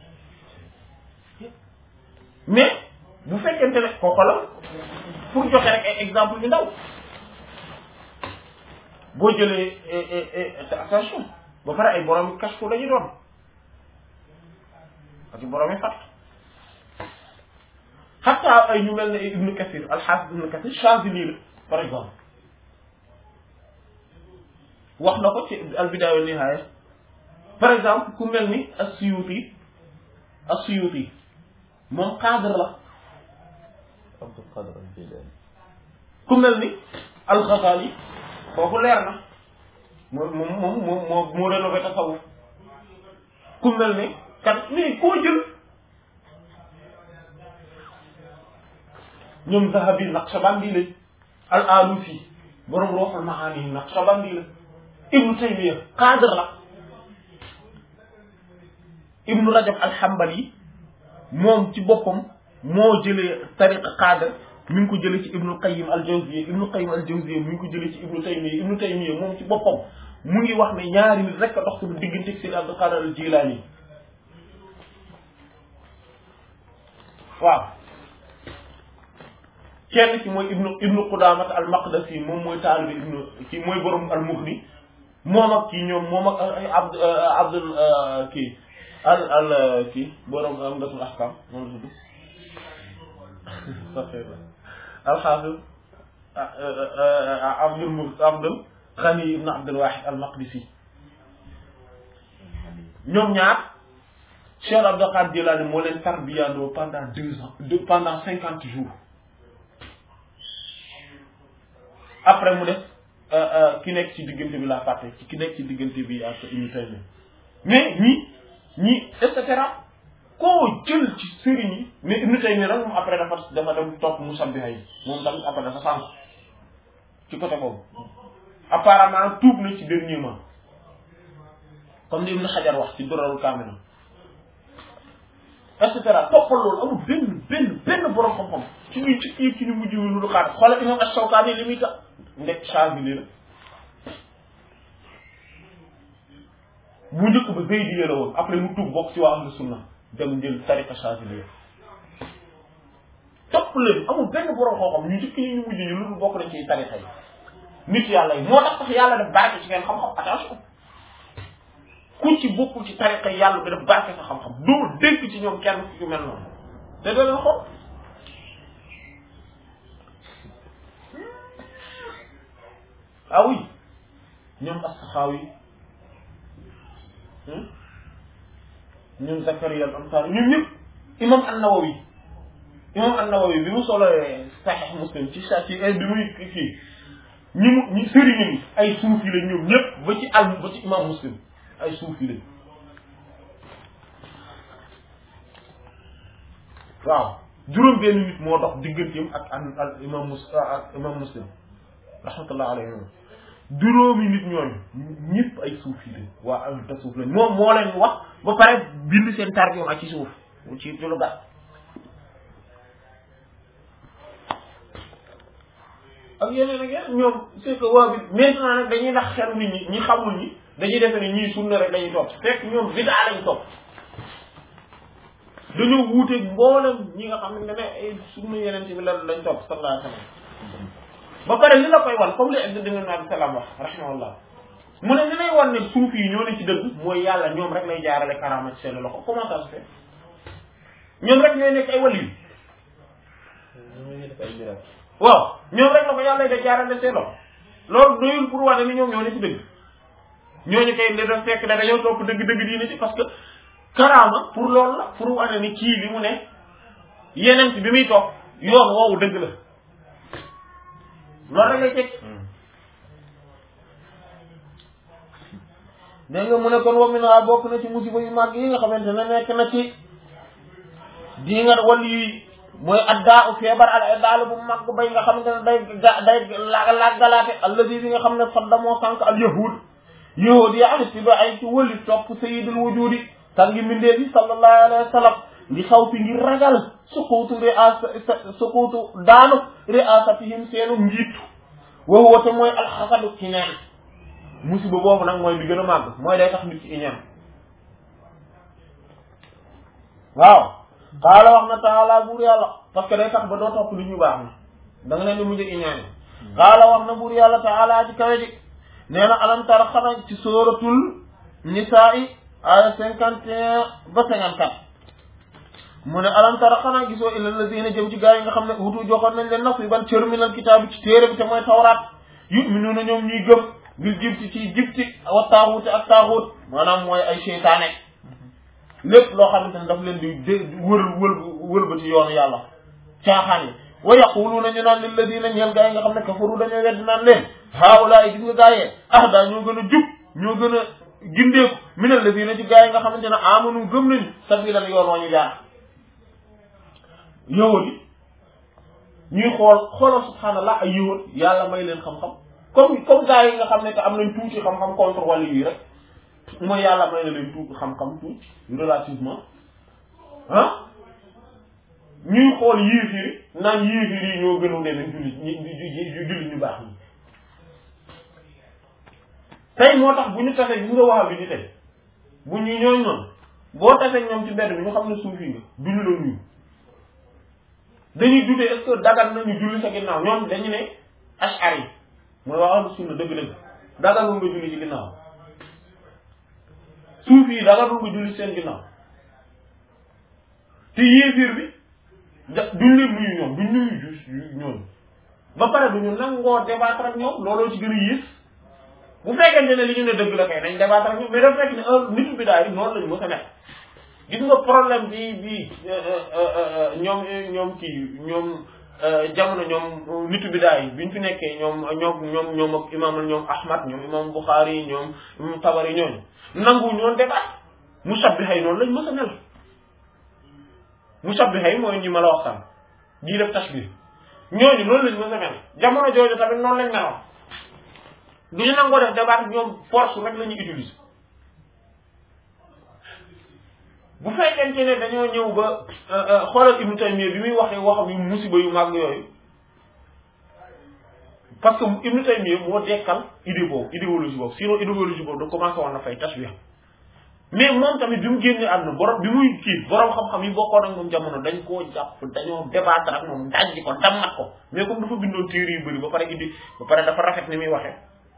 mais bu fekkente ne ko xoolal pour joxe rek ay exemple yu ndaw boo jëlee attention ba pare ay borom yi kashfu la ñu doon ak i borom yi fat xataa ay ñu mel ne Ibnu Kathir al-Hafiz Ibnu Kathir Chazili la par exemple wax na ko ci al-Bidaaya wa Nihaaya par exemple ku mel ni as-Suyuti as-Suyuti moom cadre la Abdul Qadir al-Jilani ku mel ni al-Ghazali kooku leer na moom moom moom moom moo moo rénové tasawuf ku mel ne kan mais koo jël ñoom Zahabi Naqshbandi lañ al Alusi borom Ruhul Maani Naqshbandi la Ibnu Taymiya cadre la Ibnu Rajab al-Hanbali moom ci boppam moo jëlee tariqa cadre mi ngi ko jëlee ci Ibnu Qayyim al-Jawziyya Ibnu Qayyim al-Jawziyya mi ngi ko jëlee ci Ibnu Taymiya Ibnu Taymiya moom ci boppam mu ngi wax ne ñaari nit rek a dox suñu diggante ak Seydi Abdul Qadir al-Jilani waaw kenn ci mooy ibnu ibnu Qudaamat al-Maqdisi moom mooy taalibi ibnu ci mooy borom al-Mughni moom ak kii ñoom moom ak Abd Abdul kii al al kii borom Umdatul Ahkam moom la tudd al-Hafiz Abdul Mu Abdul Ghani ibn Abdul Wahid al-Maqdisi ñoom ñaar Cheikh Abdul Qadir Jilani moo leen tarbiyandoo pendant deux ans deux pendant cinquante jours après mu def ki nekk ci diggante bi laa fàtte ci ki nekk ci diggante bi ak Ibn Taymiyya mais ñi ñi et cetera koo jël ci sëriñ yi mais Ibn Taymiyya nag moom après dafa dafa dem topp musabbiha yi moom tamit après dafa sànq ci côté boobu apparemment tuub na ci dernier mois comme ni Ibn Hajar wax ci Durarul Kamina et cetera toppal loolu amul benn benn benn borom xam-xam ci ñuy ci kii ci ñu mujj wi lu xaar xoolal imam Ash-Shawkani li muy tax ndek Shaazili la bu njëkk ba Zaydi la woon après mu tuub bokk ci waa ahlu sunna dem jël tariqa Shaazili topp leen amul benn borom xam-xam ñu njëkk ñi ñu mujj ñu lu bokk nañ ci tariqa yi nit yàlla yi moo tax sax yàlla def barke ci ngeen xam-xam attention ku ci bokkul ci tariqa yi yàlla bi def barke sa xam-xam doo dégg ci ñoom kenn ku ci mel noonu te doo leen xool ah oui ñoom as-Saxaawi ñoom Zakariya al-Ansari ñoom ñëpp imam an-Nawawi imam an-Nawawi bi mu solo Sahih Muslim ci sa ci bi muy fii ñi mu ñi sëriñ yi ay suufi la ñoom ñëpp ba ci al ba ci imam Muslim ay suufi lañ waaw juróom benn nit moo dox digganteem ak al imam mus ak imam Muslim rahmatullah alayhi juróomi nit ñooñu ñëpp ay suufi lañ waa ahlu tasawuf lañ moom moo leen wax ba pare bind seen tarbiya ak ci suuf ci ci lu gàtt ak yeneen ak yeneen ñoom c'est que waa bi maintenant nag dañuy ndax xelu nit ñi ñi xamul ñi dañuy defe ne ñii sunna rek dañuy topp fekk ñoom bidaa lañ topp dañoo wuuteeg mboolem ñi nga xam ne ne ay sunna yeneen ci bi la lañ topp sallallahu alayhi wa sallam ba pare li la koy wan comme li Abdou Dinañ Abi Salaam wax rahimahullah mu ne li lay wan ne suuf yi ñoo ne ci dëgg mooy yàlla ñoom rek lay jaarale karaama ci seen loxo comment ça se fait ñoom rek ñooy nekk ay wali yi waaw ñoom rek la ko yàlla da jaarale seen loxo loolu doyul pour wane ni ñoom ñoo ne ci dëgg ñooñu kay li def fekk da dañoo topp dëgg-dëgg diine ci parce que karaama pour loolu la pour wane ni kii li mu ne yeneen bi muy topp yoon woowu dëgg la loolu rek lay teg dégg nga mu ne kon wamin waa bokk na ci musiba yu màgg yi nga xamante ne nekk na ci di nga wàllu yi mooy addaa u feebar al addaal bu màgg bay nga xamante ne day ga day la laggalaate alladi bi nga xam ne fadda moo sànq al yahud yahud yi am si ba ay ci wëli topp sayyidul wujudi sangi mbindee bi sallallahu alayhi wa sallam li xaw fi ngir ragal suquutu riasa suquutu daanu riasatihim seenu njiitu wa huwa te mooy alxasadu ci neen musiba boobu nag mooy bi gën a màgg mooy day tax nit ci iñaan waaw xaala wax na taala buur yàlla parce que day tax ba doo topp li ñu baax na da nga leen di mujj iñaan xaala wax na buur yàlla taala ci kawe ji nee na alam tara xanaa ci sóoratul nisaa yi aya cinquante et un ba cinquante quatre mu ne alam tara xanaa gisoo illa lazina jëm ci gaa yi nga xam ne wutu joxoon nañ leen nasiban cër minal kitaab bi ci téere bi te mooy tawraat yu'minuuna ñoom ñuy gëm bil jibti ci jibti wa taaxuuti ak taaxuut maanaam mooy ay seytaane lépp loo xamante ne daf leen di dé wër wël wëlbati yoonu yàlla caaxaan yi wa yaquluuna ñu naan lilladina ñeel gaa yi nga xam ne kafaru dañoo weddi naan leen haawulaay gis nga gaayee ah daa ñoo gën a jub ñoo gën a gindeeku minal la fii na ci gaa yi nga xamante ne amanu gëm nañu sabilan yoon wa ñu jaar yowat yi ñuy xool xoolal subhaanallah ay yowat yàlla may leen xam-xam comme comme gaa yi nga xam ne que am nañ tuuti xam-xam contre wàllu yi rek mooy yàlla may na leen tuuti xam-xam tuuti relativement ah ñuy xool yéefiri naan yéefiri yi ñoo gënu demee jullit ñi jullit ñu baax ñi tey moo tax bu ñu tasee gis nga wax bi ni tey bu ñu ñooñ noonu boo tasee ñoom ci mbedd bi ñu xam ne suufi nga duñu la nuyu dañuy dute est-ce que dagal nañu julli sa ginnaaw ñoom dañu ne ashari mooy waa ahlu sunna dëgg-dëgg dagalul nga julli ci ginnaaw suufi yi dagalul nga julli seen ginnaaw te yéefir bi da duñ leen nuyu ñoom duñ nuyu ju ñoom ba pare duñu nangoo débattre ak ñoom looloo ci gën a yées bu fekkente ne li ñu ne dëgg la kay nañ débattre ak ñoom mais dafa fekk ne un nitu bi daal noonu lañu mës a nekk gis nga problème bi bi ñoom ñoom kii ñoom jamono ñoom nitu bi daal bi ñu fi nekkee ñoom ñoom ñoom ñoom ak imam ñoom Ahmad ñoom imam Bukhari ñoom Tabari ñooñu nangu ñoon débat musabbiha yi noonu lañ mës a mel musabbiha yi mooy ñi ma la wax sànq jii def tashbih ñooñu noonu lañ mës a mel jamono jooju tamit noonu lañ meloon du ñu nangoo def débat ñoom force rek la ñuy utiliser bu fekkente ne dañoo ñëw ba xoolal Ibnu Taymiyya bi muy waxee waxam yu musiba yu mag yooyu parce que Ibnu Taymiyya moo dekkal idée boobu idéologie boobu sinon idéologie boobu da commencé woon na fay tashbih mais moom tamit bi mu génnee àdduna borom bi muy kii borom xam-xam yi bokkoon ak moom jamono dañ koo jàpp dañoo débattre ak moom dajji ko dammat ko mais comme dafa bindoon téere yu bëri ba pare indi ba pare dafa rafet ni muy waxee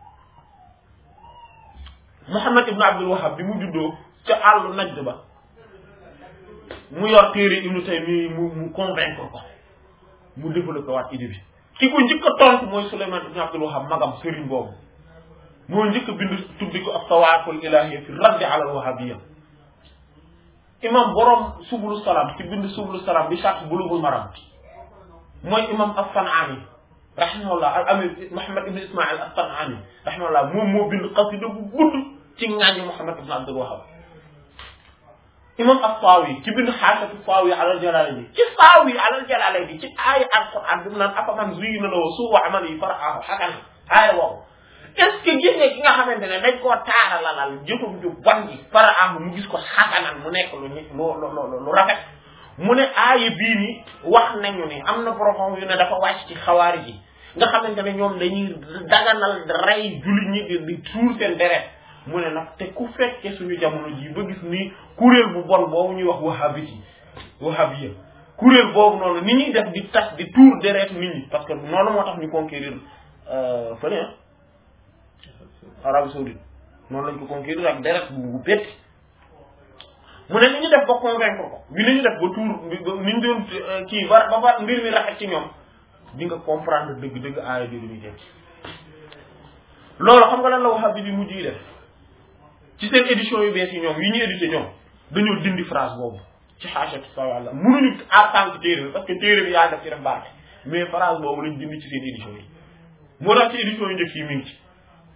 Muhammad ibn Abdul Wahhab bi mu juddoo ca àllu Najd ba mu yor téere Ibnu Taymiyya mu mu convaincre ko mu développé waat idée bi ki ko njëkk a tontu mooy Souleymane ibn Abdul Wahhab magam sëriñ boobu moo njëkk a bind tuddi ko as-sawaaqul ilaahiyya fi raddi ala al-wahabiyya imam borom subulu salaam ci bind subulu salaam bi sharh bulughul maram mooy imam as-San'aani rahimahullah al amir Muhammad ibn Ismaïl as-San'aani rahimahullah moom moo bind qasida bu gudd ci ŋaañu Muhammad ibn Abdul Wahhab imam as-Sawi ci bind xaasatu Sawi alal Jalaalayni ci Sawi alal Jalaalayni ci aaya alquran bi mu naan afaman zuyyina lahu suu'u amalihi fara'ahu hasanan aaya boobu est-ce que gis nga ki nga xamante ne dañ koo taaralalal jëfam ju bon ji fara'ahu mu gis ko hasanan mu nekk lu lu lu lu rafet mu ne aaya bii nii wax nañu ne am na borom yu ne dafa wàcc ci xawaari ji nga xamante ne ñoom dañuy daganal rey jullit ñi di di tuur seen deret mu ne nag te ku fekke suñu jamono ji ba gis ni kuréel bu bon boobu ñuy wax wahabit yi wahabiya kuréel boobu noonu ni ñuy def di tas di tuur deret nit ñi parce que noonu moo tax ñu conquérir fële ah Arabie Saoudite noonu lañ ko conquérir ak deret bu betti mu ne ni ñu def ba convaincre ko bi ni ñu def ba tuur ni ñu doon kii ba ba ba mbir mi rafet ci ñoom di nga comprendre dëgg-dëgg aaya bi lu ñuy tekki loolu xam nga lan la wahabit yi mujj yi def ci seen édition yu bees yi ñoom yi ñu édité ñoom dañoo dindi phrase boobu ci xaasatu sa wàlla mënuñu en tant que téere bi parce que téere bi yaa def ci def barke mais phrase boobu lañ dindi ci seen édition yi moo tax ci édition yu njëkk yi mi ngi ci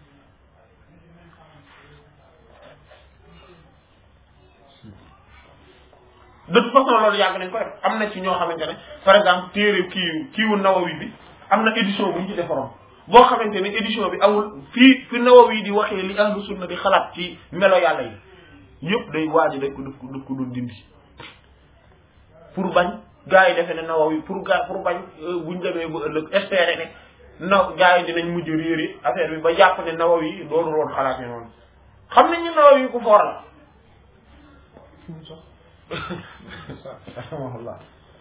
de toute façon loolu yàgg nañ ko def am na ci ñoo xamante ne par exemple téere kii kiiwu Nawawi bi am na édition bu ñu ci defaroon boo xamante ne édition bi amul fii fi Nawawi di waxee li ahlu sunna di xalaat ci melo yàlla yi yëpp day waaji dañ ko def ko def ko doon dindi pour bañ gars yi defe ne Nawawi pour ga pour bañ buñ demee ba ëllëg espérer ne na gars yi dinañ mujj réeri affaire bi ba jàpp ne Nawawi doonu woon xalaat ne noonu xam nañ ñu Nawawi ku foor la rahimahullah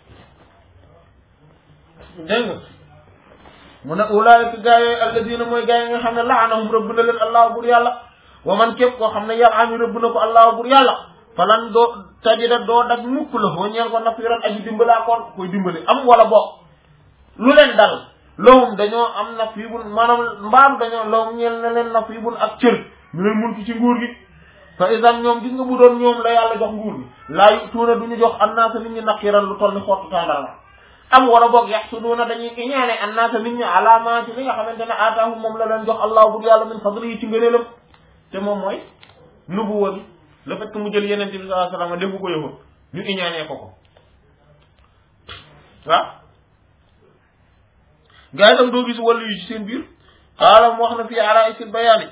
dégg nga mu ne ulaayika gaa yooyu alladina mooy gaa yi nga xam ne laanahum rëbb na leen allah bur yàlla wa man képp koo xam ne yar ami rëbb na ko allah bur yàlla falan doo tajida doo dag mukk la foo ñeel ko nafiran aji dimbalaa koon koy dimbali am wala bokk lu leen dal lawum dañoo am nafibun maanaam mbaam dañoo lawum ñeel na leen nafibun ak cër ñu leen mulki ci nguur gi fa isan ñoom gis nga bu doon ñoom la yàlla jox nguur gi laa yu tuuna duñu jox annaasa nit ñi naqiran lu toll ni xottu tàndarma am wala boog yaxsuduuna dañuy iñaane annaasa nit ñi alaama ci li nga xamante ne aataahum moom la leen jox allah bur yàlla min fadli yi ci ngëneelam te moom mooy nubuwa bi le fait que mu jël yeneen bi sallallahu alayhi wasallam defu ko yëfa ñu iñaanee ko ko waaw gaa yi tam doo gis wàllu yu ci seen biir xaala mu wax na fii ala isil bayaani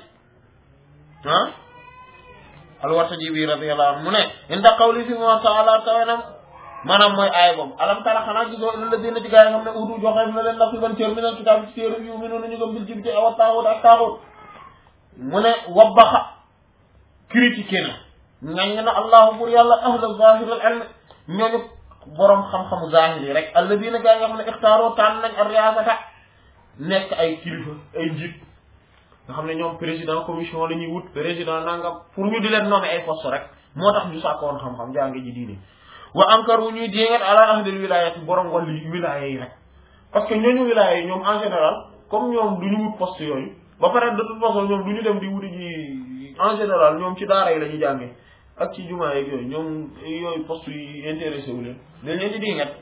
ah alwartaji bi radiyallahu anhu mu ne inda qawli fi ma taala kawenam maanaam mooy aay boobu alam tara xanaa gisoo illa ladina ci gaa yi xam ne utu joxe na leen nasiban cër minal kitaab ci téere yu minu ñu gëm bil jibti awa taaxut ak taaxut mu ne wabbaxa critiqué na ngañ na allahu pour yàlla ahla zahir al ilm ñooñu boroom xam-xamu zahir yi rek alladina gaa yi nga xam ne ixtaaroo tànn nañ ar riasata nekk ay kilifa ay njiit nga xam ne ñoom président commission la ñuy wut président nangam pour ñu di leen nommer ay poste rek moo tax ñu sàkkoon xam-xam jànge ji diine wa ankaru ñuy jéngat ala ahlil wilayati borom wàllu wilaya yi rek parce que ñooñu wilaya yi ñoom en général comme ñoom du ñu wut poste yooyu ba pare de toute façon ñoom du ñu dem di wuti ji en général ñoom ci daara yi la ñuy jàngee ak ci jumaa yeeg yooyu ñoom yooyu poste yi intéressé wu leen dañ leen di dingat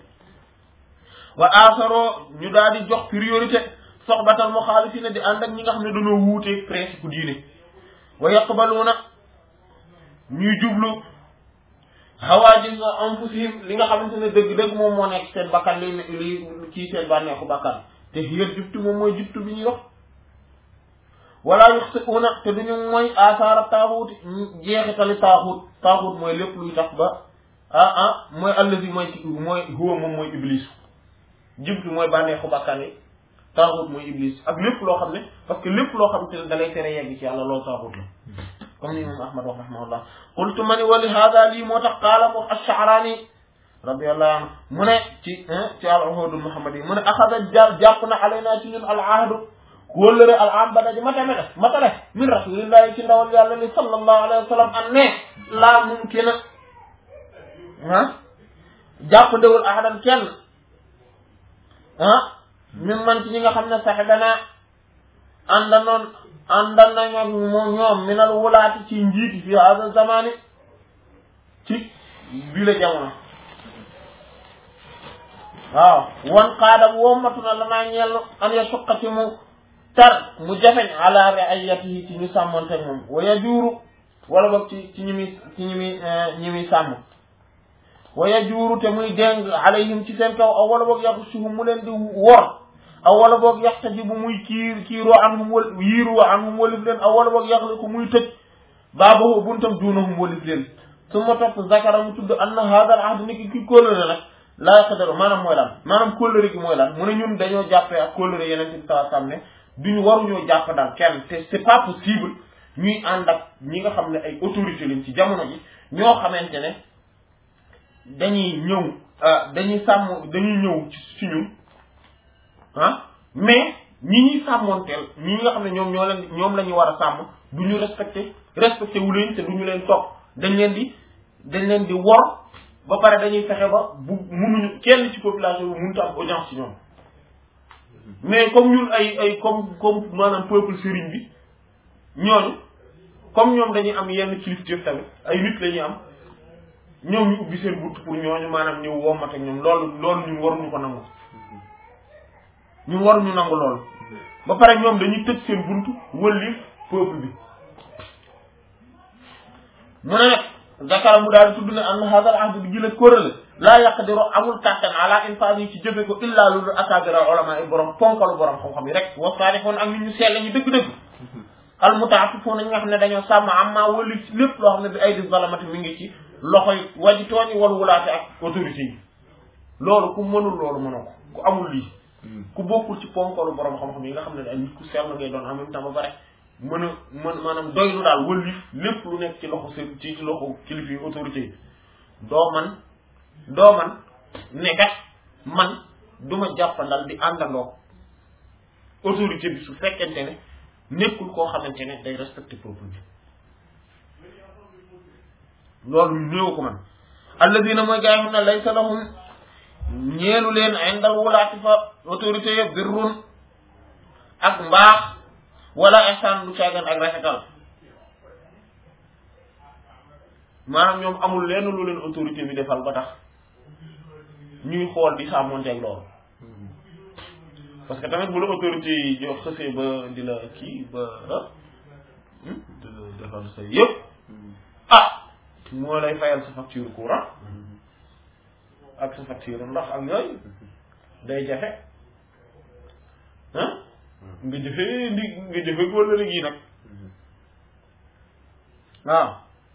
wa asaro ñu daal di jox priorité soxbatal muxaalifina di ànd ak ñi nga xam ne dañoo wuuteeg principe diine wa yaqbaluuna ñuy jublu hawaajis anfusihim li nga xamante ne dëgg-dëgg moom moo nekk seen bakkan li li kii seen bànneexu bakkan te hiyal jubtu moom mooy jubtu bi ñuy wax wala yuxsiuuna te duñu mooy asaara taaxuut jeexitali taaxuut taaxuut mooy lépp luy tax ba ah ah mooy allazi mooy mooy huwa moom mooy iblis jubtu mooy bànneexu bakkan yi taaxut mooy iblis ak lépp loo xam ne parce que lépp loo xam te ne da lay tere yegg ci yàlla loolu taaxut la comme ni imam ahmad wax rahimahullah qultu ma ni wali hada lii moo tax qaala mu ash-Sha'rani radiyallahu anhu mu ne ci ci al-uhud muhammad yi mu ne axada jàpp na alayna ci ñun al-ahdu kóllëre al-am ba daje matame def matale min rasulillahi ci ndawal yàlla li sallallahu alayhi wa sallam an ne laa mumkina ah jàpp ndewul ahadan kenn ah min man ci ñi nga xam ne saxibana àndanoon àndan nañ ak moom ñoom minal wulaati ci njiiti fi hada zamani ci bii la jamono waaw wan xaadam wommatu na lanaa ñeel an ya suqati mu tar mu jafeñ ala riayatihi ci ñu sàmmonte moom wa yajuuru wala boog ci ci ñi muy ci ñi muy ñi muy sàmm wa yajuuru te muy déng alayhim ci seen kaw aw wala boog yaxsuhum mu leen di wor aw wala boog yaxtaji bu muy kiir kiiroo anhum wal yiiroo anhum walif leen aw wala boog yaxli ko muy tëj baabahu buntam duunahum walif leen su ma topp zakara mu tudd anna hada al ahd ni ki ki kóllëre nag laa yaqdaru maanaam mooy lan maanaam kóllëre gi mooy lan mu ne ñun dañoo jàppee ak kóllëre yeneen ci saa sam ne duñu waruñoo jàpp daal kenn te c'est pas possible ñuy ànd ak ñi nga xam ne ay autorité lañ ci jamono ji ñoo xamante ne dañuy ñëw dañuy sàmm dañuy ñëw ci ci ñun ah mais ñi ñuy sàmmoonteel ñi nga xam ne ñoom ñoo leen ñoom la ñu war a sàmm du ñu respecté respecté wu leen te du ñu leen topp dañ leen di dañ leen di wor ba pare dañuy fexe ba bu munuñu kenn ci population bi mënut a am audience ci ñoom mais comme ñun ay ay comme comme maanaam peuple sëriñ bi ñooñu comme ñoom dañuy am yenn kilifteef tamit ay nit la ñuy am ñoom ñu ubbi seen bunt pour ñooñu maanaam ñëw wommat ak ñoom loolu loolu ñun waruñu ko nangu ñun waruñu nangu loolu ba pare ñoom dañuy tëj seen buntu wëlli peuple bi mu ne nag zakara mu daal di tudd ne an hadal ahd bi gila kóorale laa yaqdiru amul kàttan ala infas yi ci jëfe ko illa lulu akabira ulama yi borom ponkalu borom xam-xam yi rek wa saalihoon ak nit ñu sell ñu dëgg-dëgg al mutaafifoon ñi nga xam ne dañoo sàmm amma wëlli lépp loo xam ne bi ay di zalamati mi ngi ci loxoy waji tooñi wal wulaate ak autorité yi loolu ku mënul loolu mënoo ko ku amul lii ku bokkul ci ponkalu borom xam-xam yi nga xam ne ay nit ku sell ngay doon en même temps ba pare mën a mën maanaam doylu daal wëlif lépp lu nekk ci loxo seen ci ci loxo kilifa yi autorité yi doo man doo man nekkat man du ma jàppandal di àndandoo autorité bi su fekkente ne nekkul koo xamante ne day respecté peuple bi loolu néew ko man alladina mooy gaa yi xam ne laysa lahum ñeelu leen indal wulaati fa autorité ya birrun ak mbaax wala ihsaan du caagan ak rafetal maanaam ñoom amul lenn lu leen autorité bi defal ba tax ñuy xool di sàmmonteeg loolu parce que tamit bu la autorité yi jox xësee ba di la kii ba ah di la defal sa yëpp ah moo lay fayal sa facture courant ak sa facture ndox ak yooyu day jafe ah nga jëfee ndi nga jëfee wala léegi nag waaw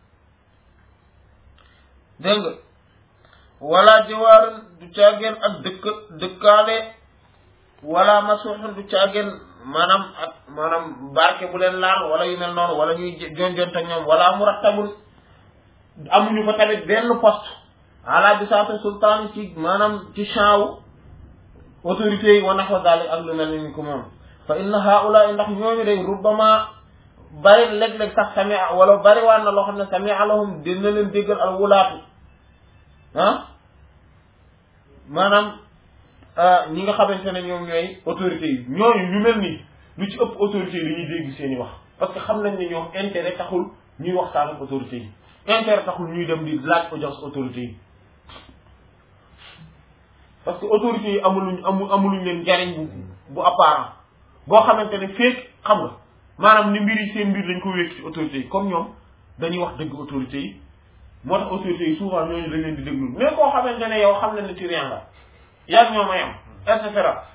dégg nga wala jiwaar du caageen ak dëkk dëkkaale wala masuuxun du caageen maanaam ak maanaam barke bu leen laal wala yu mel noonu wala ñuy jonjonte ñoom wala murattabul amuñu fa tamit benn poste ala bi saata sultaan ci maanaam ci champ wu autorités yi wa naxwa dalik ak lu mel ni ko moom fa inna haula ndax ñooñu day rubbama bari léeg-léeg sax samia wala bari waan na loo xam ne samia lahum dina leen déggal al wulaatu ah maanaam ñi nga xamante ne ñoom ñooy autorités yi ñooñu ñu mel nii lu ci ëpp autorités yi dañuy dégg seen i wax parce que xam nañ ne ñoom intérêt taxul ñuy waxtaan ak autorités yi intérêt taxul ñuy dem di laaj audience autorités yi parce que autorités yi amuluñ amu amuluñ leen njariñ bu bu apparent boo xamante ne feek xam nga maanaam ni mbir yi seen mbir dañ ko wékk ci autorités yi comme ñoom dañuy wax dëgg autorités yi moo tax autorités yi souvent ñooñu dañ leen di déglu mais koo xamante ne yow xam na ne ci rien la yaag ñoo may am et cetera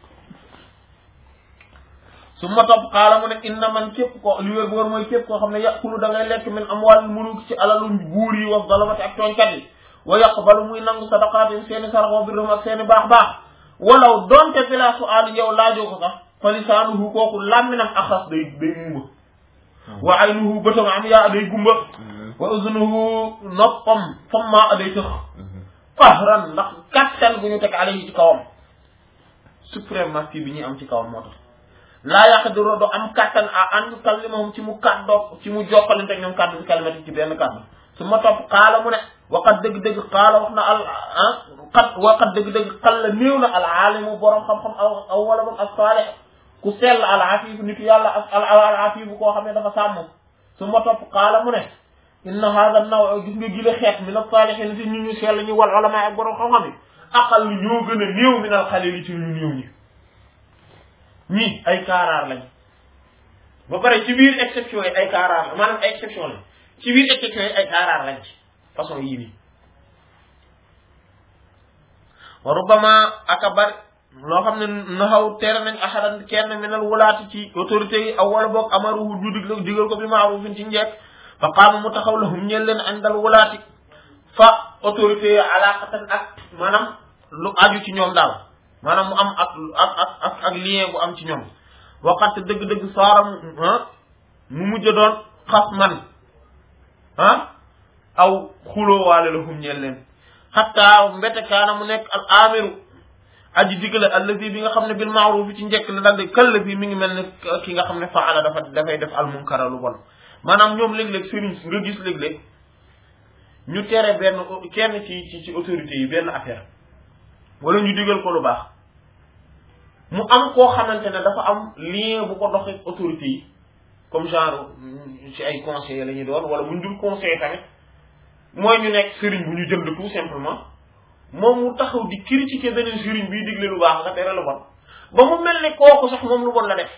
su ma topp xaala mu ne inna man képp ko li wér boor mooy képp koo xam ne yàqulu da ngay lekk min amwal muluk ci alalu buur yi wax zalamati ak tooñkat yi wa yaqbalu muy nangu sadaqaatin seeni sarax wa birrum ak seeni baax baax walaw donte bila su'aal yow laajoo ko sax fa lisaanuhu kooku làmminam axas day day mumba wa aynuhu bëtam am yaa day gumba wa uzunuhu noppam famma a day tëx fahran ndax kattan bu ñu teg alayhi ci kawam suprématie bi ñuy am ci kawam moo tax laa yaqdiru do am kattan a an kallimahum ci mu kàddoo ci mu jokkalante ak ñoom kàddu bi kalimati ci benn kàddu su ma topp xaala mu ne waqat dëgg-dëgg xaala wax na al ah xat waqat dëgg-dëgg xal la néew na al aalimu borom xam-xam aw aw wala boog as saalih ku sell al afifu nitu yàlla ak al al afifu koo xam ne dafa sàmm su ma topp xaala mu ne inna hada naw gis nga gile xeet min as saalihin si ñu ñu sell ñu wal ulama ak borom xam-xam yi aqal ñoo gën a néew min al xalil ci ñu néew ñi ñii ay kaaraar lañ ba pare ci biir exception yi ay kaaraar la maanaam ay exception lañ ci biir exception yi ay kaaraar lañ ci façon yii nii wa rubbama aka bari loo xam ne naxaw tere nañ axadan kenn minal wulaati ci autorités yi aw wala boog amaruhu ñu dig digal ko bi maarufin ci njekk fa qaama mu taxaw lahum ñeel leen andal wulaati fa autorités yi alaaqatan ak maanaam lu aju ci ñoom daal maanaam mu am ak ak ak ak ak lien bu am ci ñoom waxante dëgg-dëgg saaram mu mujj doon xas man ah aw xulóowaale la hum ñeel leen xatta mbete kaana mu nekk al amiru aji digale allazi bi nga xam ne bil maaruf ci njëkk la daldi këll bi mi ngi mel ne ki nga xam ne faala dafa dafay def al munkara lu bon maanaam ñoom léeg-léeg sëriñ nga gis léeg-léeg ñu tere benn kenn ci ci ci autorité yi benn affaire wala ñu digal ko lu baax mu am koo xamante ne dafa am lien bu ko doxee autorité yi comme genre ci ay conseillers la ñuy doon wala bu ñu dul conseiller tamit mooy ñu nekk sëriñ bu ñu jënd tout simplement moom mu taxaw di critiquer beneen sëriñ bii digle lu baax nga tere lu bon ba mu mel ne kooku sax moom lu bon la def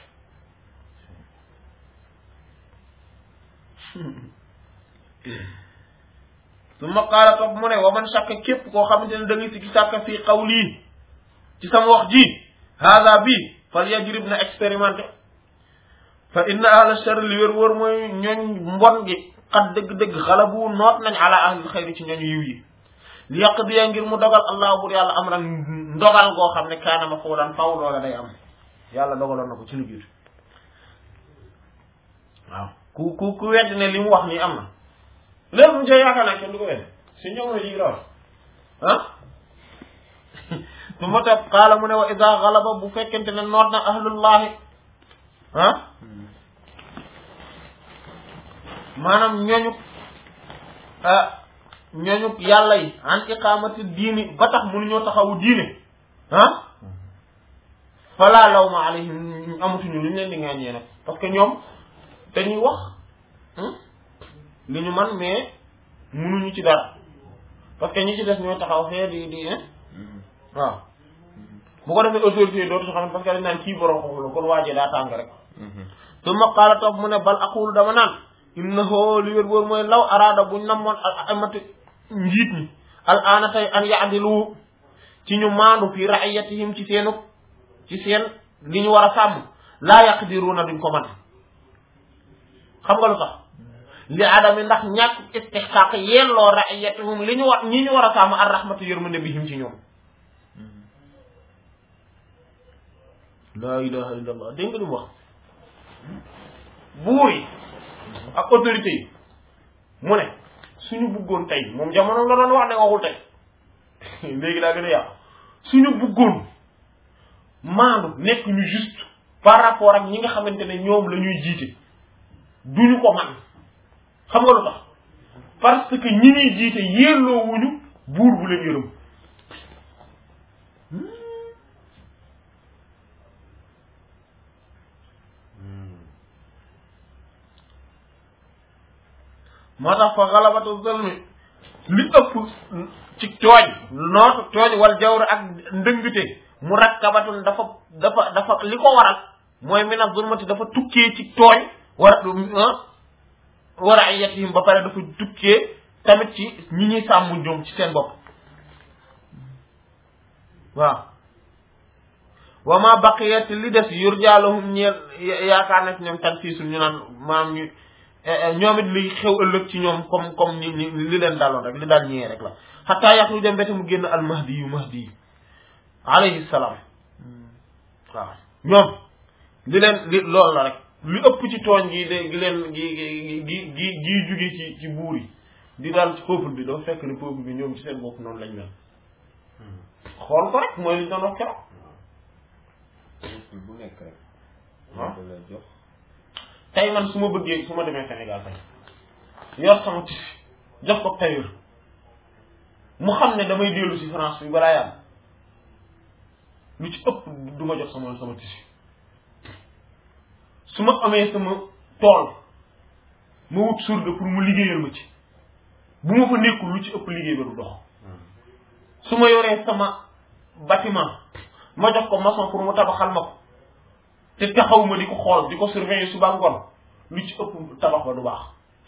su ma qaala topp mu ne wa man sàkk képp koo xamante ne da ngay sikki sàkk fii qawli ci sama wax ji hada bi fal yajrib na expérimenté fa inna ahla shar li wér wóor mooy ñooñ mbon gi xat dëgg-dëgg xalabu noot nañ ala ahli xayri ci ñooñu yiw yi li yàq diya ngir mu dogal allah bur yàlla am ran ndogal goo xam ne kaana ma foo daan faw loola day am yàlla dogaloon na ko ci lu jiitu waaw ku ku ku wedd ne li mu wax nii am na léegi mu see yaakaar naa kenn du ko wedd si ñoom la lii la wax ah su ma topp xaala mu ne wa ida galaba bu fekkente ne noot na ahlullahi ah maanaam ñooñu ah ñooñu yàlla yi an iqamati diini ba tax mënuñoo taxawu diine ah fala lawma alayhim amatuñu lu ñu leen di ŋàññee nag parce que ñoom dañuy wax li ñu man mais mënuñu ci dara parce que ñi ci des ñoo taxaw fee di di waaw bu ko defee autorité yi dootu xam parce que dañ naan kii borom xam la kon waajee daa tàng rek summa qaala toog mu ne bal aqulu dama naan innahu li wér boor mooy law araada buñ namoon al amati njiit ñi al aana tey an yaadilu ci ñu maandu fi raiyatihim ci seenu ci seen li ñu war a sàmm laa yaqdiruuna duñ ko mën xam nga lu tax li adami ndax ñàkk istixqaaq yelloo raiyatihum li ñu war ñi ñu war a sàmm ar rahmatu yërmande bihim ci ñoom laa ilaha illa allah dégg nga li mu wax buur yi ak autorité yi mu ne suñu bëggoon tey moom jamono la doon wax de waxul tey léegi daa gën a yàqu suñu bëggoon maandu nekk ñu juste par rapport ak ñi nga xamante ne ñoom la ñuy jiite duñu ko man xam nga lu tax parce que ñi ñuy jiite yelloo wuñu buur bu leen yërëm moo tax fa xalabatu zulmi li ëpp ci tooñ nootu tooñ wal jawr ak ndëngte mu rakkabatun dafa dafa dafa li ko waral mooy min ak zulmati dafa tukkee ci tooñ war war a yatihim ba pare dafa tukkee tamit ci ñi ñuy sàmm ñoom ci seen bopp waaw wa ma baqiyat li des yurjaalahum ñeel yaakaar na ci ñoom tan siisul ñu naan maam ñu ñoom it li xew ëllëg ci ñoom comme comme ni ni li leen daloon rek li daal ñëwee rek la xataa yaxlu dem bete mu génn al mahdi yu mahdi yi alayhi salaam waaw ñoom li leen li loolu la rek li ëpp ci tooñ gi de gi leen gi gi gi gi gi jóge ci ci buur yi di daal ci peuple bi dafa fekk ne peuple bi ñoom ci seen bopp noonu lañ mel xool ko rek mooy li ñu doon wax keroog bu nekk rek waaw da lay jox tey man su ma bëggee su ma demee Sénégal tey yor sama tissu jox ko tailleur mu xam ne damay dellu si France bi balaa yàgg lu ci ëpp du ma jox sama sama tissu su ma amee sama tool ma wut surga pour mu liggéeyal ma ci bu ma fa nekkul lu ci ëpp liggéey ba du dox su ma yoree sama bâtiment ma jox ko maçon pour mu tabaxal ma ko te taxaw ma di ko xool di ko surveiller suba ngoon lu ci ëpp tabax ba du baax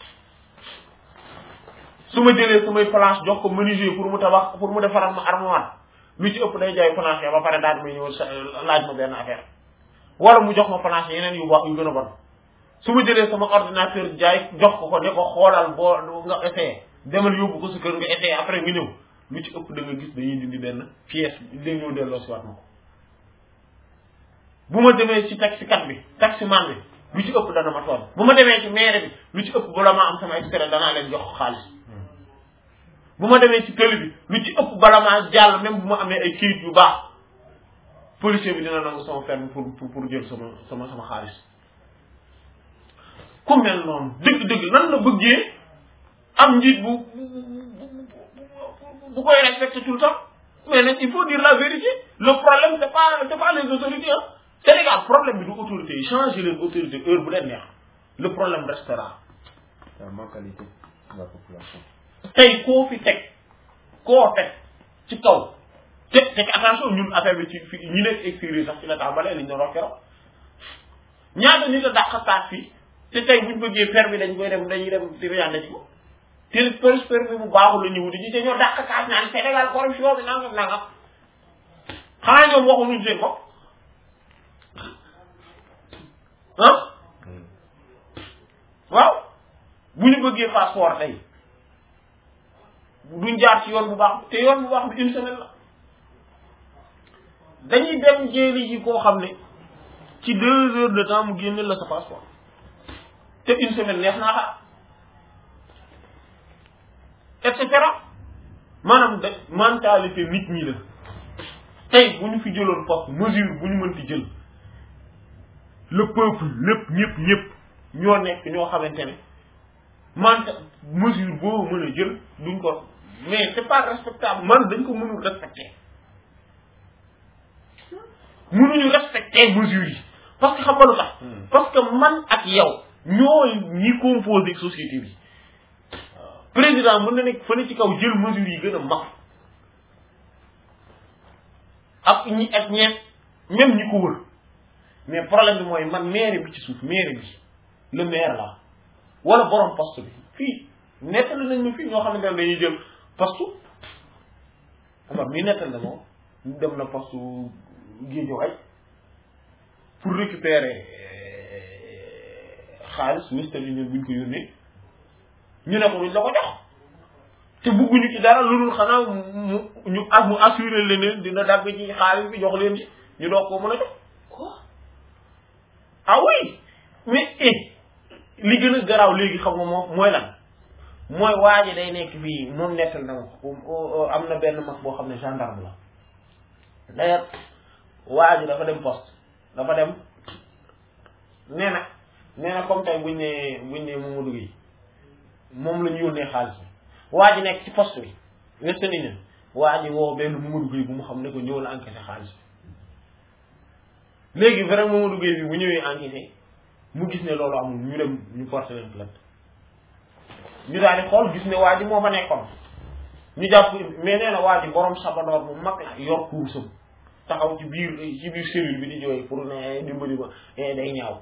su ma jëlee samay planche jox ko menuisier pour mu tabax pour mu defaral ma armoire lu ci ëpp day jaay planche ba pare daal di may ñëw sa laaj ma benn affaire wala mu jox ma planche yeneen yu baax yu gën a bon su ma jëlee sama ordinateur jaay jox ko ko ne ko xoolal boo nga essayé demal yóbbu ko sa kër nga essayé après nga ñëw lu ci ëpp da nga gis dañuy dindi benn pièce day ñëw delloo si waat ma ko bu ma demee ci taxikat bi taximan bi lu ci ëpp dana ma toll bu ma demee ci maire bi lu ci ëpp bala maa am sama extrait danaa leen jox xaalis bu ma demee ci tëli bi lu ci ëpp bala maa jàll même bu ma amee ay kayit yu baax policier bi dina nangu sama permis pour pour pour jël sama sama sama xaalis ku mel noonu dëgg-dëgg nan la bëggee am njiit bu bu koy respecté tout le temps mais nag il faut dire la vérité le problème c'est pas c'est pas les autorités hein Sénégal problème bi du autorité yi changer leen autorité heure bu leen neex le problème restera la mentalité de la population tey koo fi teg koo teg ci kaw te teg attention ñun affaire bi ci fi ñu nekk extérieur sax ci la tàmbalee li ñu doon wax keroog ñaata nit a dàq taat fii te tey buñ bëggee permis dañ koy dem dañuy dem di riande ci ko te permis bu baaxul la ñu wuti ci te ñoo dàq kaas naan Sénégal corruption bi nangam nangam xanaa ñoom waxuñu seen bopp ah waaw bu ñu bëggee passeport tey duñ jaar ci yoon bu baax te yoon bu baax bi une semaine la dañuy dem jéeli ji koo xam ne ci deux heures de temps mu génne la sa passeport te une semaine neex naa xaar et cetera maanaam de mentalité nit ñi la tey bu ñu fi jëloon poste mesure bu ñu mënti jël le peuple lépp ñëpp ñëpp ñoo nekk ñoo xamante ne manta mesure boo mën a jël duñ ko mais c'est pas respectable man dañ ko mënul respecter mënuñu respecter mesures yi parce que xam nga lu tax parce que man ak yow ñooy ñi composé société bi président mën na nekk fële ci kaw jël mesures yi gën a mag ak ñi ak ñeent même ñi ko wër mais problème bi mooy man maire bi ci suuf maire bi le maire la wala borom poste bi fii nettali nañ ñu fii ñoo xamante ne dañuy jël poste Omar mii nettal na moom dem na poste Guédiawaye pour récupérer xaalis Western Union buñ ko yónnee ñu ne ko duñ la ko jox te bugguñu ci dara lu dul xanaa mu ñu ak mu assuré leneen dina dagg ci xaalis bi jox leen ci ñu doog koo mën a jox quoi ah oui mais eh li gën a garaaw léegi xam nga moom mooy lan mooy waa ji day nekk fii moom nettal na ma ko am na benn mag boo xam ne gendarme la d'ailleurs waa ji dafa dem poste dafa dem nee na nee na comme tey buñ ne buñ ne Mamadou Gueye moom la ñu yónnee xaalis bi waa ji nekk ci poste bi Western Union waa ji woo benn Mamadou Gueye bu mu xam ne ko ñëw la encaissé xaalis bi léegi vrai Mamadou Gueye bi bu ñëwee encaissé mu gis ne loolu amul ñu dem ñu porté leen plainte ñu daal di xool gis ne waa ji moo fa nekkoon ñu jàpp mais nee na waa ji borom sabadoor bu mag la yor kursam taxaw ci biir ci biir cellule bi di jooy pour ne dimbali ba day ñaaw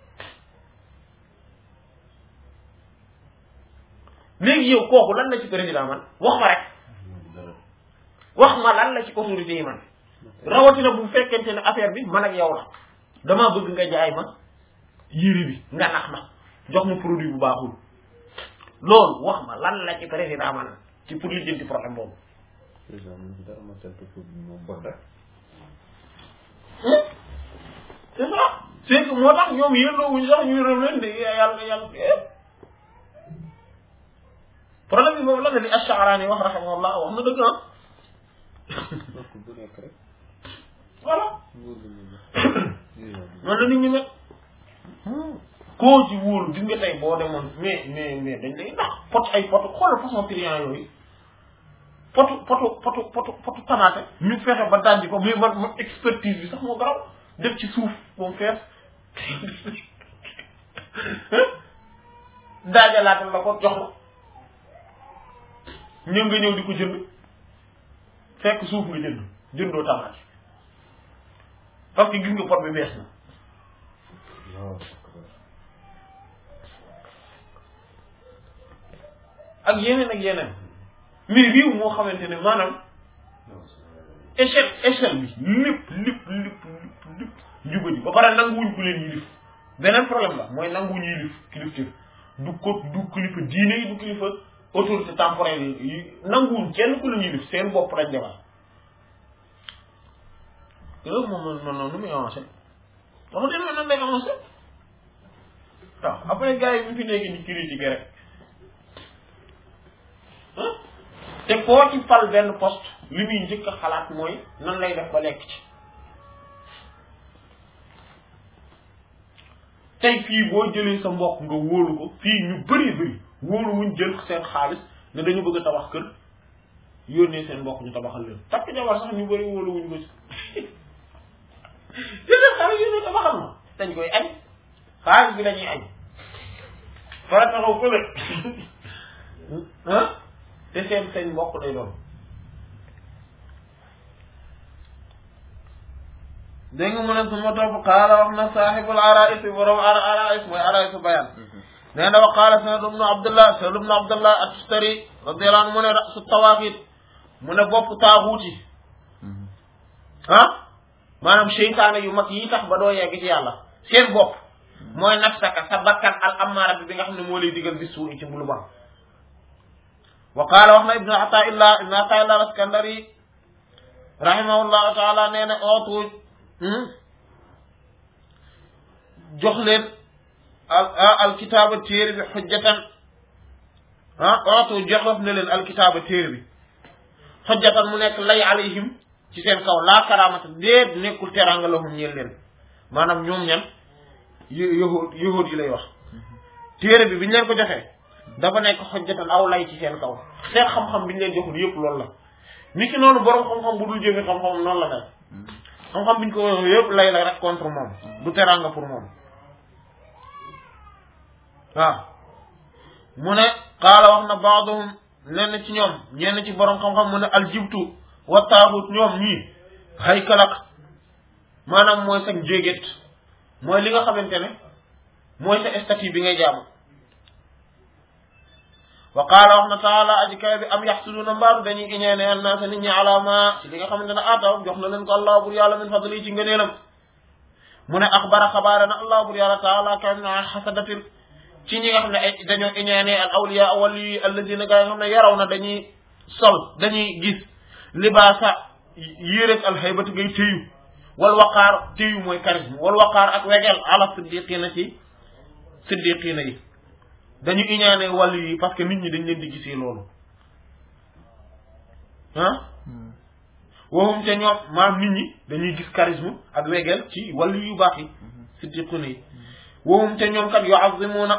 léegi yow kooku lan la ci président man wax ma rek wax ma lan la ci autorité yi man rawatina bu fekkente ne affaire bi man ak yow la damaa bëgg nga jaay ma yére bi nga nax ma jox ma produit bu baaxul loolu wax ma lan la ci président man ci pour lijjanti problème boobu. président mu ngi dara ma sant ko moom bon rek. c'est ça c'est que moo tax ñoom yëlloo wuñ sax ñu yërëm leen de yàlla yàlla problème bi boobu la ne li Ash-Sha'rani wax rahimahullah wax na dëgg ah. donc bu nekk rek. voilà. nguur gi ñu noonu la nit ñi mel. koo ci wóolu gis nga tey boo demoon mais mais mais dañ lay ndax pot ay pot xoolal façon client yooyu potu potu potu potu potu tamaate ñu fexe ba dajji ko mais man man expertise bi sax moo garaw def ci suuf moom fees daajalaatal la ko jox la ñëw nga ñëw di ko jënd fekk suuf nga jënd jëndoo tamaate parce que gis nga pot bi bees na waaw. ak yeneen ak yeneen mais réew moo xamante ne maanaam échelle échelle bi lépp lépp lépp lépp lépp njubadi ba pare nanguwuñ ku leen yilif beneen problème la mooy nanguwuñ yilif kilifteef du ko du kilifa diine yi du kilifa autorité temporelle yi nanguwuñ kenn ku leen yilif seen bopp lañ defar loolu moom man man noonu muy avancé dama demee nan lay avancé waaw après gars yi bu fi nekk ni critiquer rek te koo ci fal benn poste li muy njëkk a xalaat mooy nan lay def ba lekk ci tey fii boo jëlee sa mbokk nga wóolu ko fii ñu bëri bëri wóolu wuñ jël seen xaalis ne dañu bëgg a tabax kër yónnee seen mbokk ñu tabaxal leen takk jabar sax ñu bëri wóolu wuñ ko ci jëlee xaalis yónnee tabaxal ma dañ koy añ xaalis bi lañuy añ fara taxaw ko ah te seen seen mbokk lay doon dégg nga mu ne su ma topp qaala wax na saaxibul arais borom ara arais mooy arais bayan nee na wa qaala sanad ibnu abdullah sanad ibnu abdullah at-tustari radiyallahu anhu mu ne rasu tawaaqit mu ne bopp taaxuut yi ah maanaam seytaane yu mag yi tax ba doo yegg ci yàlla seen bopp mooy nafsaka sa bakkan al amaara bi bi nga xam ne moo lay digal bis suu ci bulu ban wa qaala wax na ibnu ataillah ibnu ataillah al-askandari rahimahullahu taala nee na ootu jox leen al alkitaaba téere bi xujjatan ah ootu joxof ne leen alkitaaba téere bi xujjatan mu nekk lay alayhim ci seen kaw laa karaamata déet nekkul teranga lahum ñeel leen maanaam ñoom ñan yahud yahud yi lay wax téere bi biñu leen ko joxee dafa nekk xojjatan aw lay ci seen kaw seen xam-xam biñu leen joxul yëpp loolu la ni ki noonu borom xam-xam bu dul jëfe xam-xam noonu la mel xam-xam biñ ko yëpp lay la rek contre moom du teranga pour moom waaw mu ne qaala wax na baaduhum lenn ci ñoom ñenn ci borom xam-xam mu ne aljibtu wa taaxut ñoom ñii haykalak maanaam mooy sa njéegét mooy li nga xamante ne mooy sa statut bi ngay jaamu wa qaala wax na taala aji kawe bi am yaxsuduna mbaaru dañuy iñeene annaasa nit ñi alaama ci li nga xamante ne aataw jox na leen ko allah bur yàlla min fadli ci ngëneelam mu ne axbara xabaare na allah bur yàlla taala kawe na xasadatin ci ñi nga xam ne ay dañoo iñeene al awliya wali alladina gaa yi nga xam ne yaraw na dañuy sol dañuy gis libaasa yéeréeg alxaybati ngay téyu wal waqaar téyu mooy charisme wal waqaar ak wegel ala siddiqina ci siddiqina yi dañu iñaane wàllu yi parce que nit ñi dañ leen di gisee loolu ah waxum te ñoom maam nit ñi dañuy gis charisme ak wegel ci wàllu yu baax yi siddiqina yi waxum te ñoom kat yu'azzimuna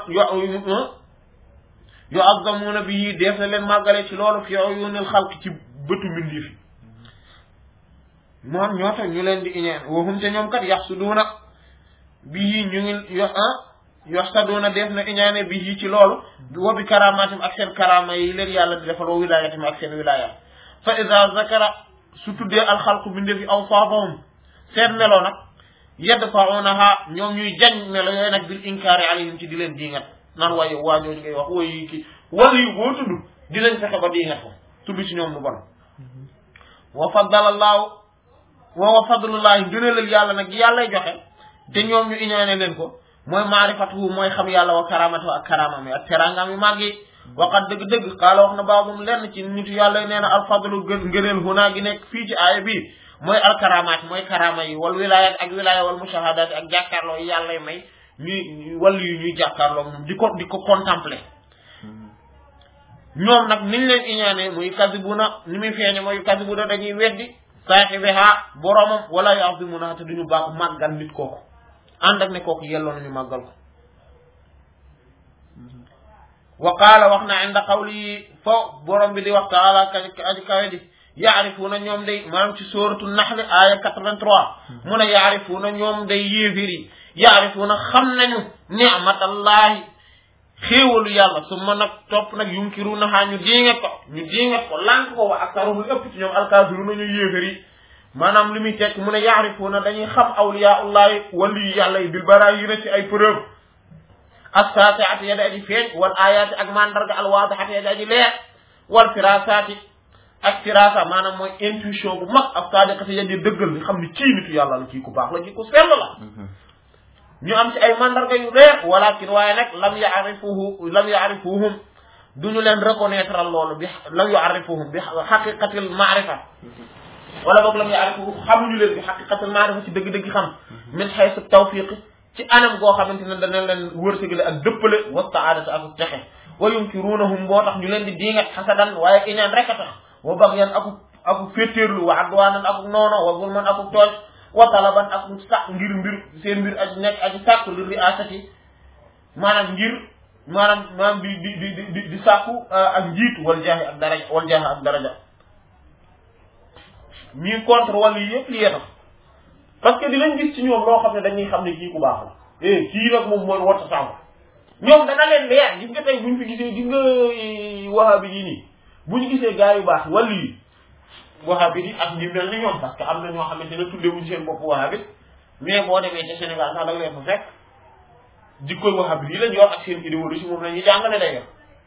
yu'azzamuna bi def na leen màggale ci loolu fi uyunil xalq ci bëtu mbindeef yi moom ñoo tax ñu leen di iñaan waxum te ñoom kat yaxsuduuna bii ñu ngi yo ah yaxsuduuna def na iñaane bii ci loolu wa bi karamaatim ak seen karama yi leen yàlla di defal wa wilaayatim ak seen wilaaya fa iza zakara su tuddee alxalqu bindee fi awsaafahum seen melo nag yadfa'unaha ñoom ñuy jañ melo yooyu nag bil inkaari alayhim ci di leen diingat naan waaye waa ñooñu ngay wax wooyu ki wala yu boo tudd di leen fexe ba diingat ko tudd ci ñoom lu bon wa faddala allaahu wa wa fadlullahi ngëneelal yàlla nag yàllay joxe te ñoom ñu iñaane leen ko mooy maarifatuhu mooy xam yàlla wa karamatuhu ak karamam yi ak teraangam yu màgg yi waqat dëgg-dëgg xaala wax na baabum lenn ci nitu yàlla yi nee na alfadlu gën ngëneel hunaa gi nekk fii ci aaya bii mooy alkaramaat mooy karama yi wal wilayat ak wilaya wal mushahadaat ak jàkkaarloo yi yàllay may ñuy wàllu yu ñuy jàkkaarloo moom di ko di ko contempler ñoom nag niñ leen iñaane muy kasibuna ni muy feeñe mooy kasibuna dañuy weddi saaxibiha boromam wala yu'azzimunaha te duñu baax màggal nit kooku ànd ak ne kooku yelloo nañu màggal ko wa qaala wax na inda qawli fo borom bi di wax taala ka aji kawe di yaarifuuna ñoom day maanaam ci sóoratu naxli aaya 83 mu ne yaarifuuna ñoom day yéefir yi yaarifuuna xam nañu ni'matallahi xéewalu yàlla su ma nag topp nag yunkiruuna xaa ñu diingat ko ñu diingat ko lànk ko wa aktaruhum lu ëpp ci ñoom alkaafiruuna ñu yéefar yi maanaam li muy tekk mu ne yaarifuuna dañuy xam awliyaullahi wali yi yàlla yi bil baraayina ci ay preuve assaatiati ya di aji feeñ wal ayaati ak mandarga alwaadixati ya di aji leer wal firasaati ak firasa maanaam mooy intuition bu mag ak saadiqati ya di dëggal ni xam ni kii nitu yàlla la kii ku baax la kii ku sell la ñu am ci ay mandarga yu leer walakin waaye nag lam yaarifuhu lam yaarifuhum duñu leen reconnaître loolu bi lam yaarifuhum bi xaqiqatil maarifa wala boog lam yaarifuhu xamuñu leen bi xaqiqatil maarifa ci dëgg-dëgg xam min xaysu tawfiq ci anam goo xamante ne dana leen wërsëgale ak dëppale wa saadata ak texe wa yunkiruunahum boo tax ñu leen di diingat xasadan waaye iñaan rek a tax wa bagyan aku aku féttéerlu wa adwaanan aku noono wa zulman aku tooñ wa talaban ak sàkk ngir mbir seen mbir aji nekk aji sàkku li riasati maanaam ngir maanaam maanaam di di di di di sàkku ak njiit wal jaahi ak daraja wal jaahi ak daraja ñii contre wàllu yi yëpp li yee tax parce que di leen gis ci ñoom loo xam ne dañuy xam ne kii ku baax la eh kii nag moom mooy wota sàmm ñoom dana leen leer gis nga tey buñ fi gisee gis nga wahabi yi nii bu ñu gisee gaa yu baax wàllu yi wahabi yi ak ñi mel ni ñoom parce que am na ñoo xamante ne tuddewuñ seen bopp wahabi mais boo demee ca Sénégal sax da nga leen fa fekk jikkoy wahabi yi lañ yor ak seen idéologie moom la ñuy jàngale day yor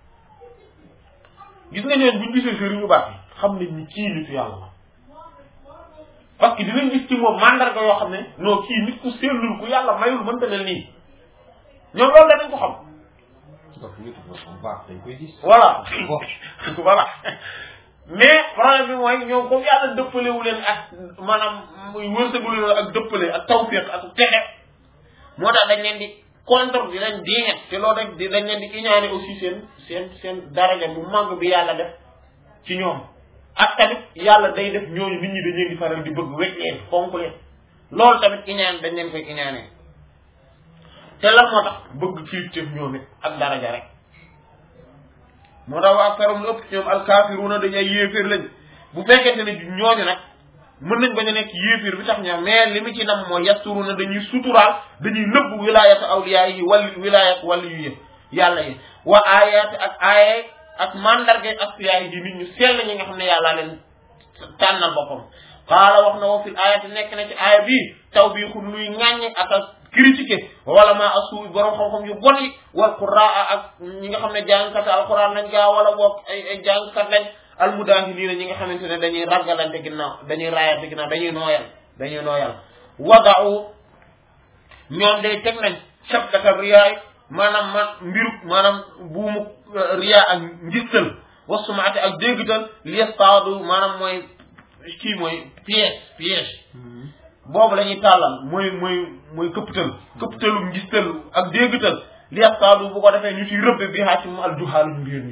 gis nga ñoon buñ gisee sëriñ yu baax yi xam nañ ni kii nitu yàlla la parce que dinañ gis ci moom mandarga yoo xam ne non kii nit ku sellul ku yàlla mayul mënta mel nii ñoom loolu danañ ko xam donc nit ku baax dañ koy gis. voilà voilà mais problème bi mooy ñoom comme yàlla dëppalewu leen ak maanaam muy wërsëgu leen ak dëppale ak tawfiq ak texe moo tax dañ leen di contre di leen diingat te loolu rek di dañ leen di iñaane aussi seen seen seen daraja bu màgg bi yàlla def ci ñoom ak tamit yàlla day def ñooñu nit ñi dañ leen di faral di bëgg wecc leen fonk leen loolu tamit iñaan dañ leen koy iñaanee te lan moo tax bëgg kilifteef ñoom it ak daraja rek moo tax waa karam lu ëpp ci ñoom alkaafiruuna dañ ay yéeféer lañ bu fekkente ne ñooñu nag mën nañ bañ a nekk yéeféer bi tax ñoom mais li mu ci nam mooy yasturuuna dañuy suturaal dañuy nëbb wilaayatu awliyaa yi wàlli wilaayat wàlli yu yë yàlla yi wa aayaati ak aaye ak mandarga asfiyaa yi di nit ñu sell ñi nga xam ne yàllaa leen tànnal boppam qaala wax na wa fil ayati nekk na ci aaya bii taw bii xul luy ŋàññe ak a critiquer wala ma asuuy borom xam-xam yu bon yi wal quraa ak ñi nga xam ne jàngkat alquran lañ gaa wala boog ay ay jàngkat lañ almudaahiliina ñi nga xamante ne dañuy ragalante ginnaaw dañuy raayante ginnaaw dañuy nooyal dañuy nooyal wadau ñoom day teg nañ shabkata riyaay maanaam man mbiru maanaam buumu riyaa ak njistal wasumaate ak déggtal liestaadu maanaam mooy kii mooy piège piège boobu la ñuy tàllal mooy mooy mooy këpptal këpptalu njistal ak déggtal liestaadu bu ko defee ñu ci rëbbe bi xaa ci mu aljuhaalu ñu réer ñi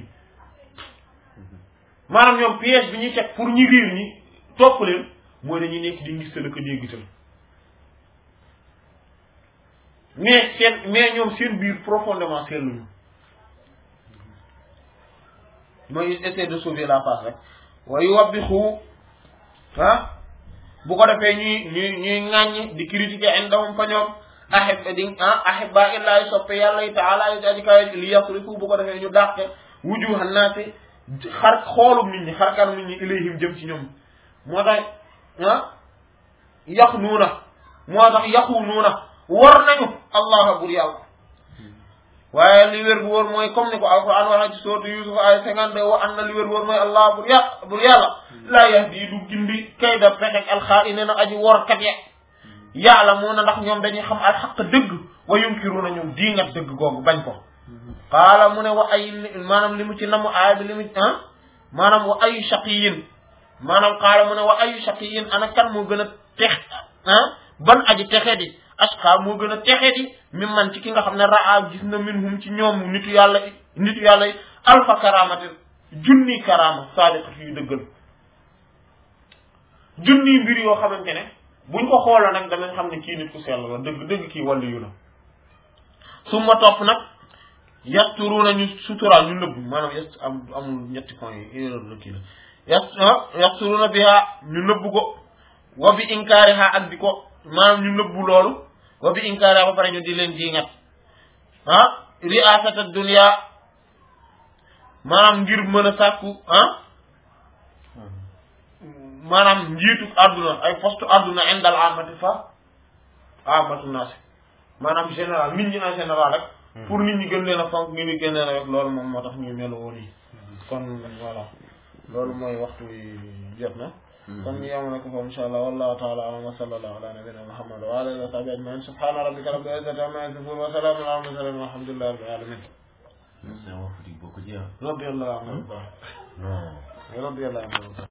maanaam ñoom piège bi ñuy teg pour ñu réer ñi topp leen mooy dañuy nekk di ngistal ak a déggtal mais seen mais ñoom seen biir profondément seetluñu mooy essayer de sauver la face rek waaye wabbi xuu ah bu ko defee ñuy ñuy ñuy ŋàññ di critiquer indahum fa ñoom ahib di ah ahibba illahi soppe yàlla yi taala yi aji kawe li yasrifu bu ko defee ñu dàqe wujuhan naasi xar xoolum nit ñi xarkanum nit ñi ilayhim jëm ci ñoom moo tax ah yax nuuna moo tax yaxu nuuna war nañu allah bur yàlla waaye li wér bu wóor mooy comme ni ko alquran waxee ci sourate yusuf ay cinquante wa an na li wér bu wóor mooy allah bur yà bur yàlla laa yahdi du gindi kayda pexek alxaa'iniina na aji workat ya yàlla moo na ndax ñoom dañuy xam alxaq dëgg wa yunkiruuna ñoom diingat dëgg googu bañ ko qaala mu ne wa ay maanaam li mu ci namu aay bi li mu ah maanaam wa ayu shaqiyin maanaam qaala mu ne wa ayu shaqiyin ana kan moo gën a tex ah ban aji texe di asqa moo gën a texe di mi man ci ki nga xam ne raa gis na minhum ci ñoom nitu yàlla nitu yàlla alfa karamati junni karama sadiqat yu dëggal junni mbir yoo xamante ne buñ ko xooloo nag danañ xam ne kii nit ku sell la dëgg dëgg kii wàllu yu la su ma topp nag yasturuna ñu suturaal ñu nëbb maanaam yast am amul ñetti point yi erreur la kii la yas yasturuna biha ñu nëbb ko wa bi inkaariha ak di ko maanaam ñu nëbbu loolu wa bi inkaariha ba pare ñu di leen diingat ah riasata dunya maanaam ngir mën a sàkku ah maanaam njiitu àdduna ay poste àdduna indal amati fa amatu naas maanaam général nit ñi en général rek pour nit ñi gën leen a fonk nit ñi gën leen a rek loolu moom moo tax ñuy melo woon yi kon voilà loolu mooy waxtu wi jot na kon ñu yam na ko fa insha allah wallahu taala alam wa sallallahu ala nabina muhammad wa ala alihi wa sahbihi ajmain subhana rabbika rabbil izzati amma yasifun wa salamun ala mursalin walhamdulillahi rabbil alamin Saya mau pergi buku dia. radiyallahu anhu No. radiyallahu anhu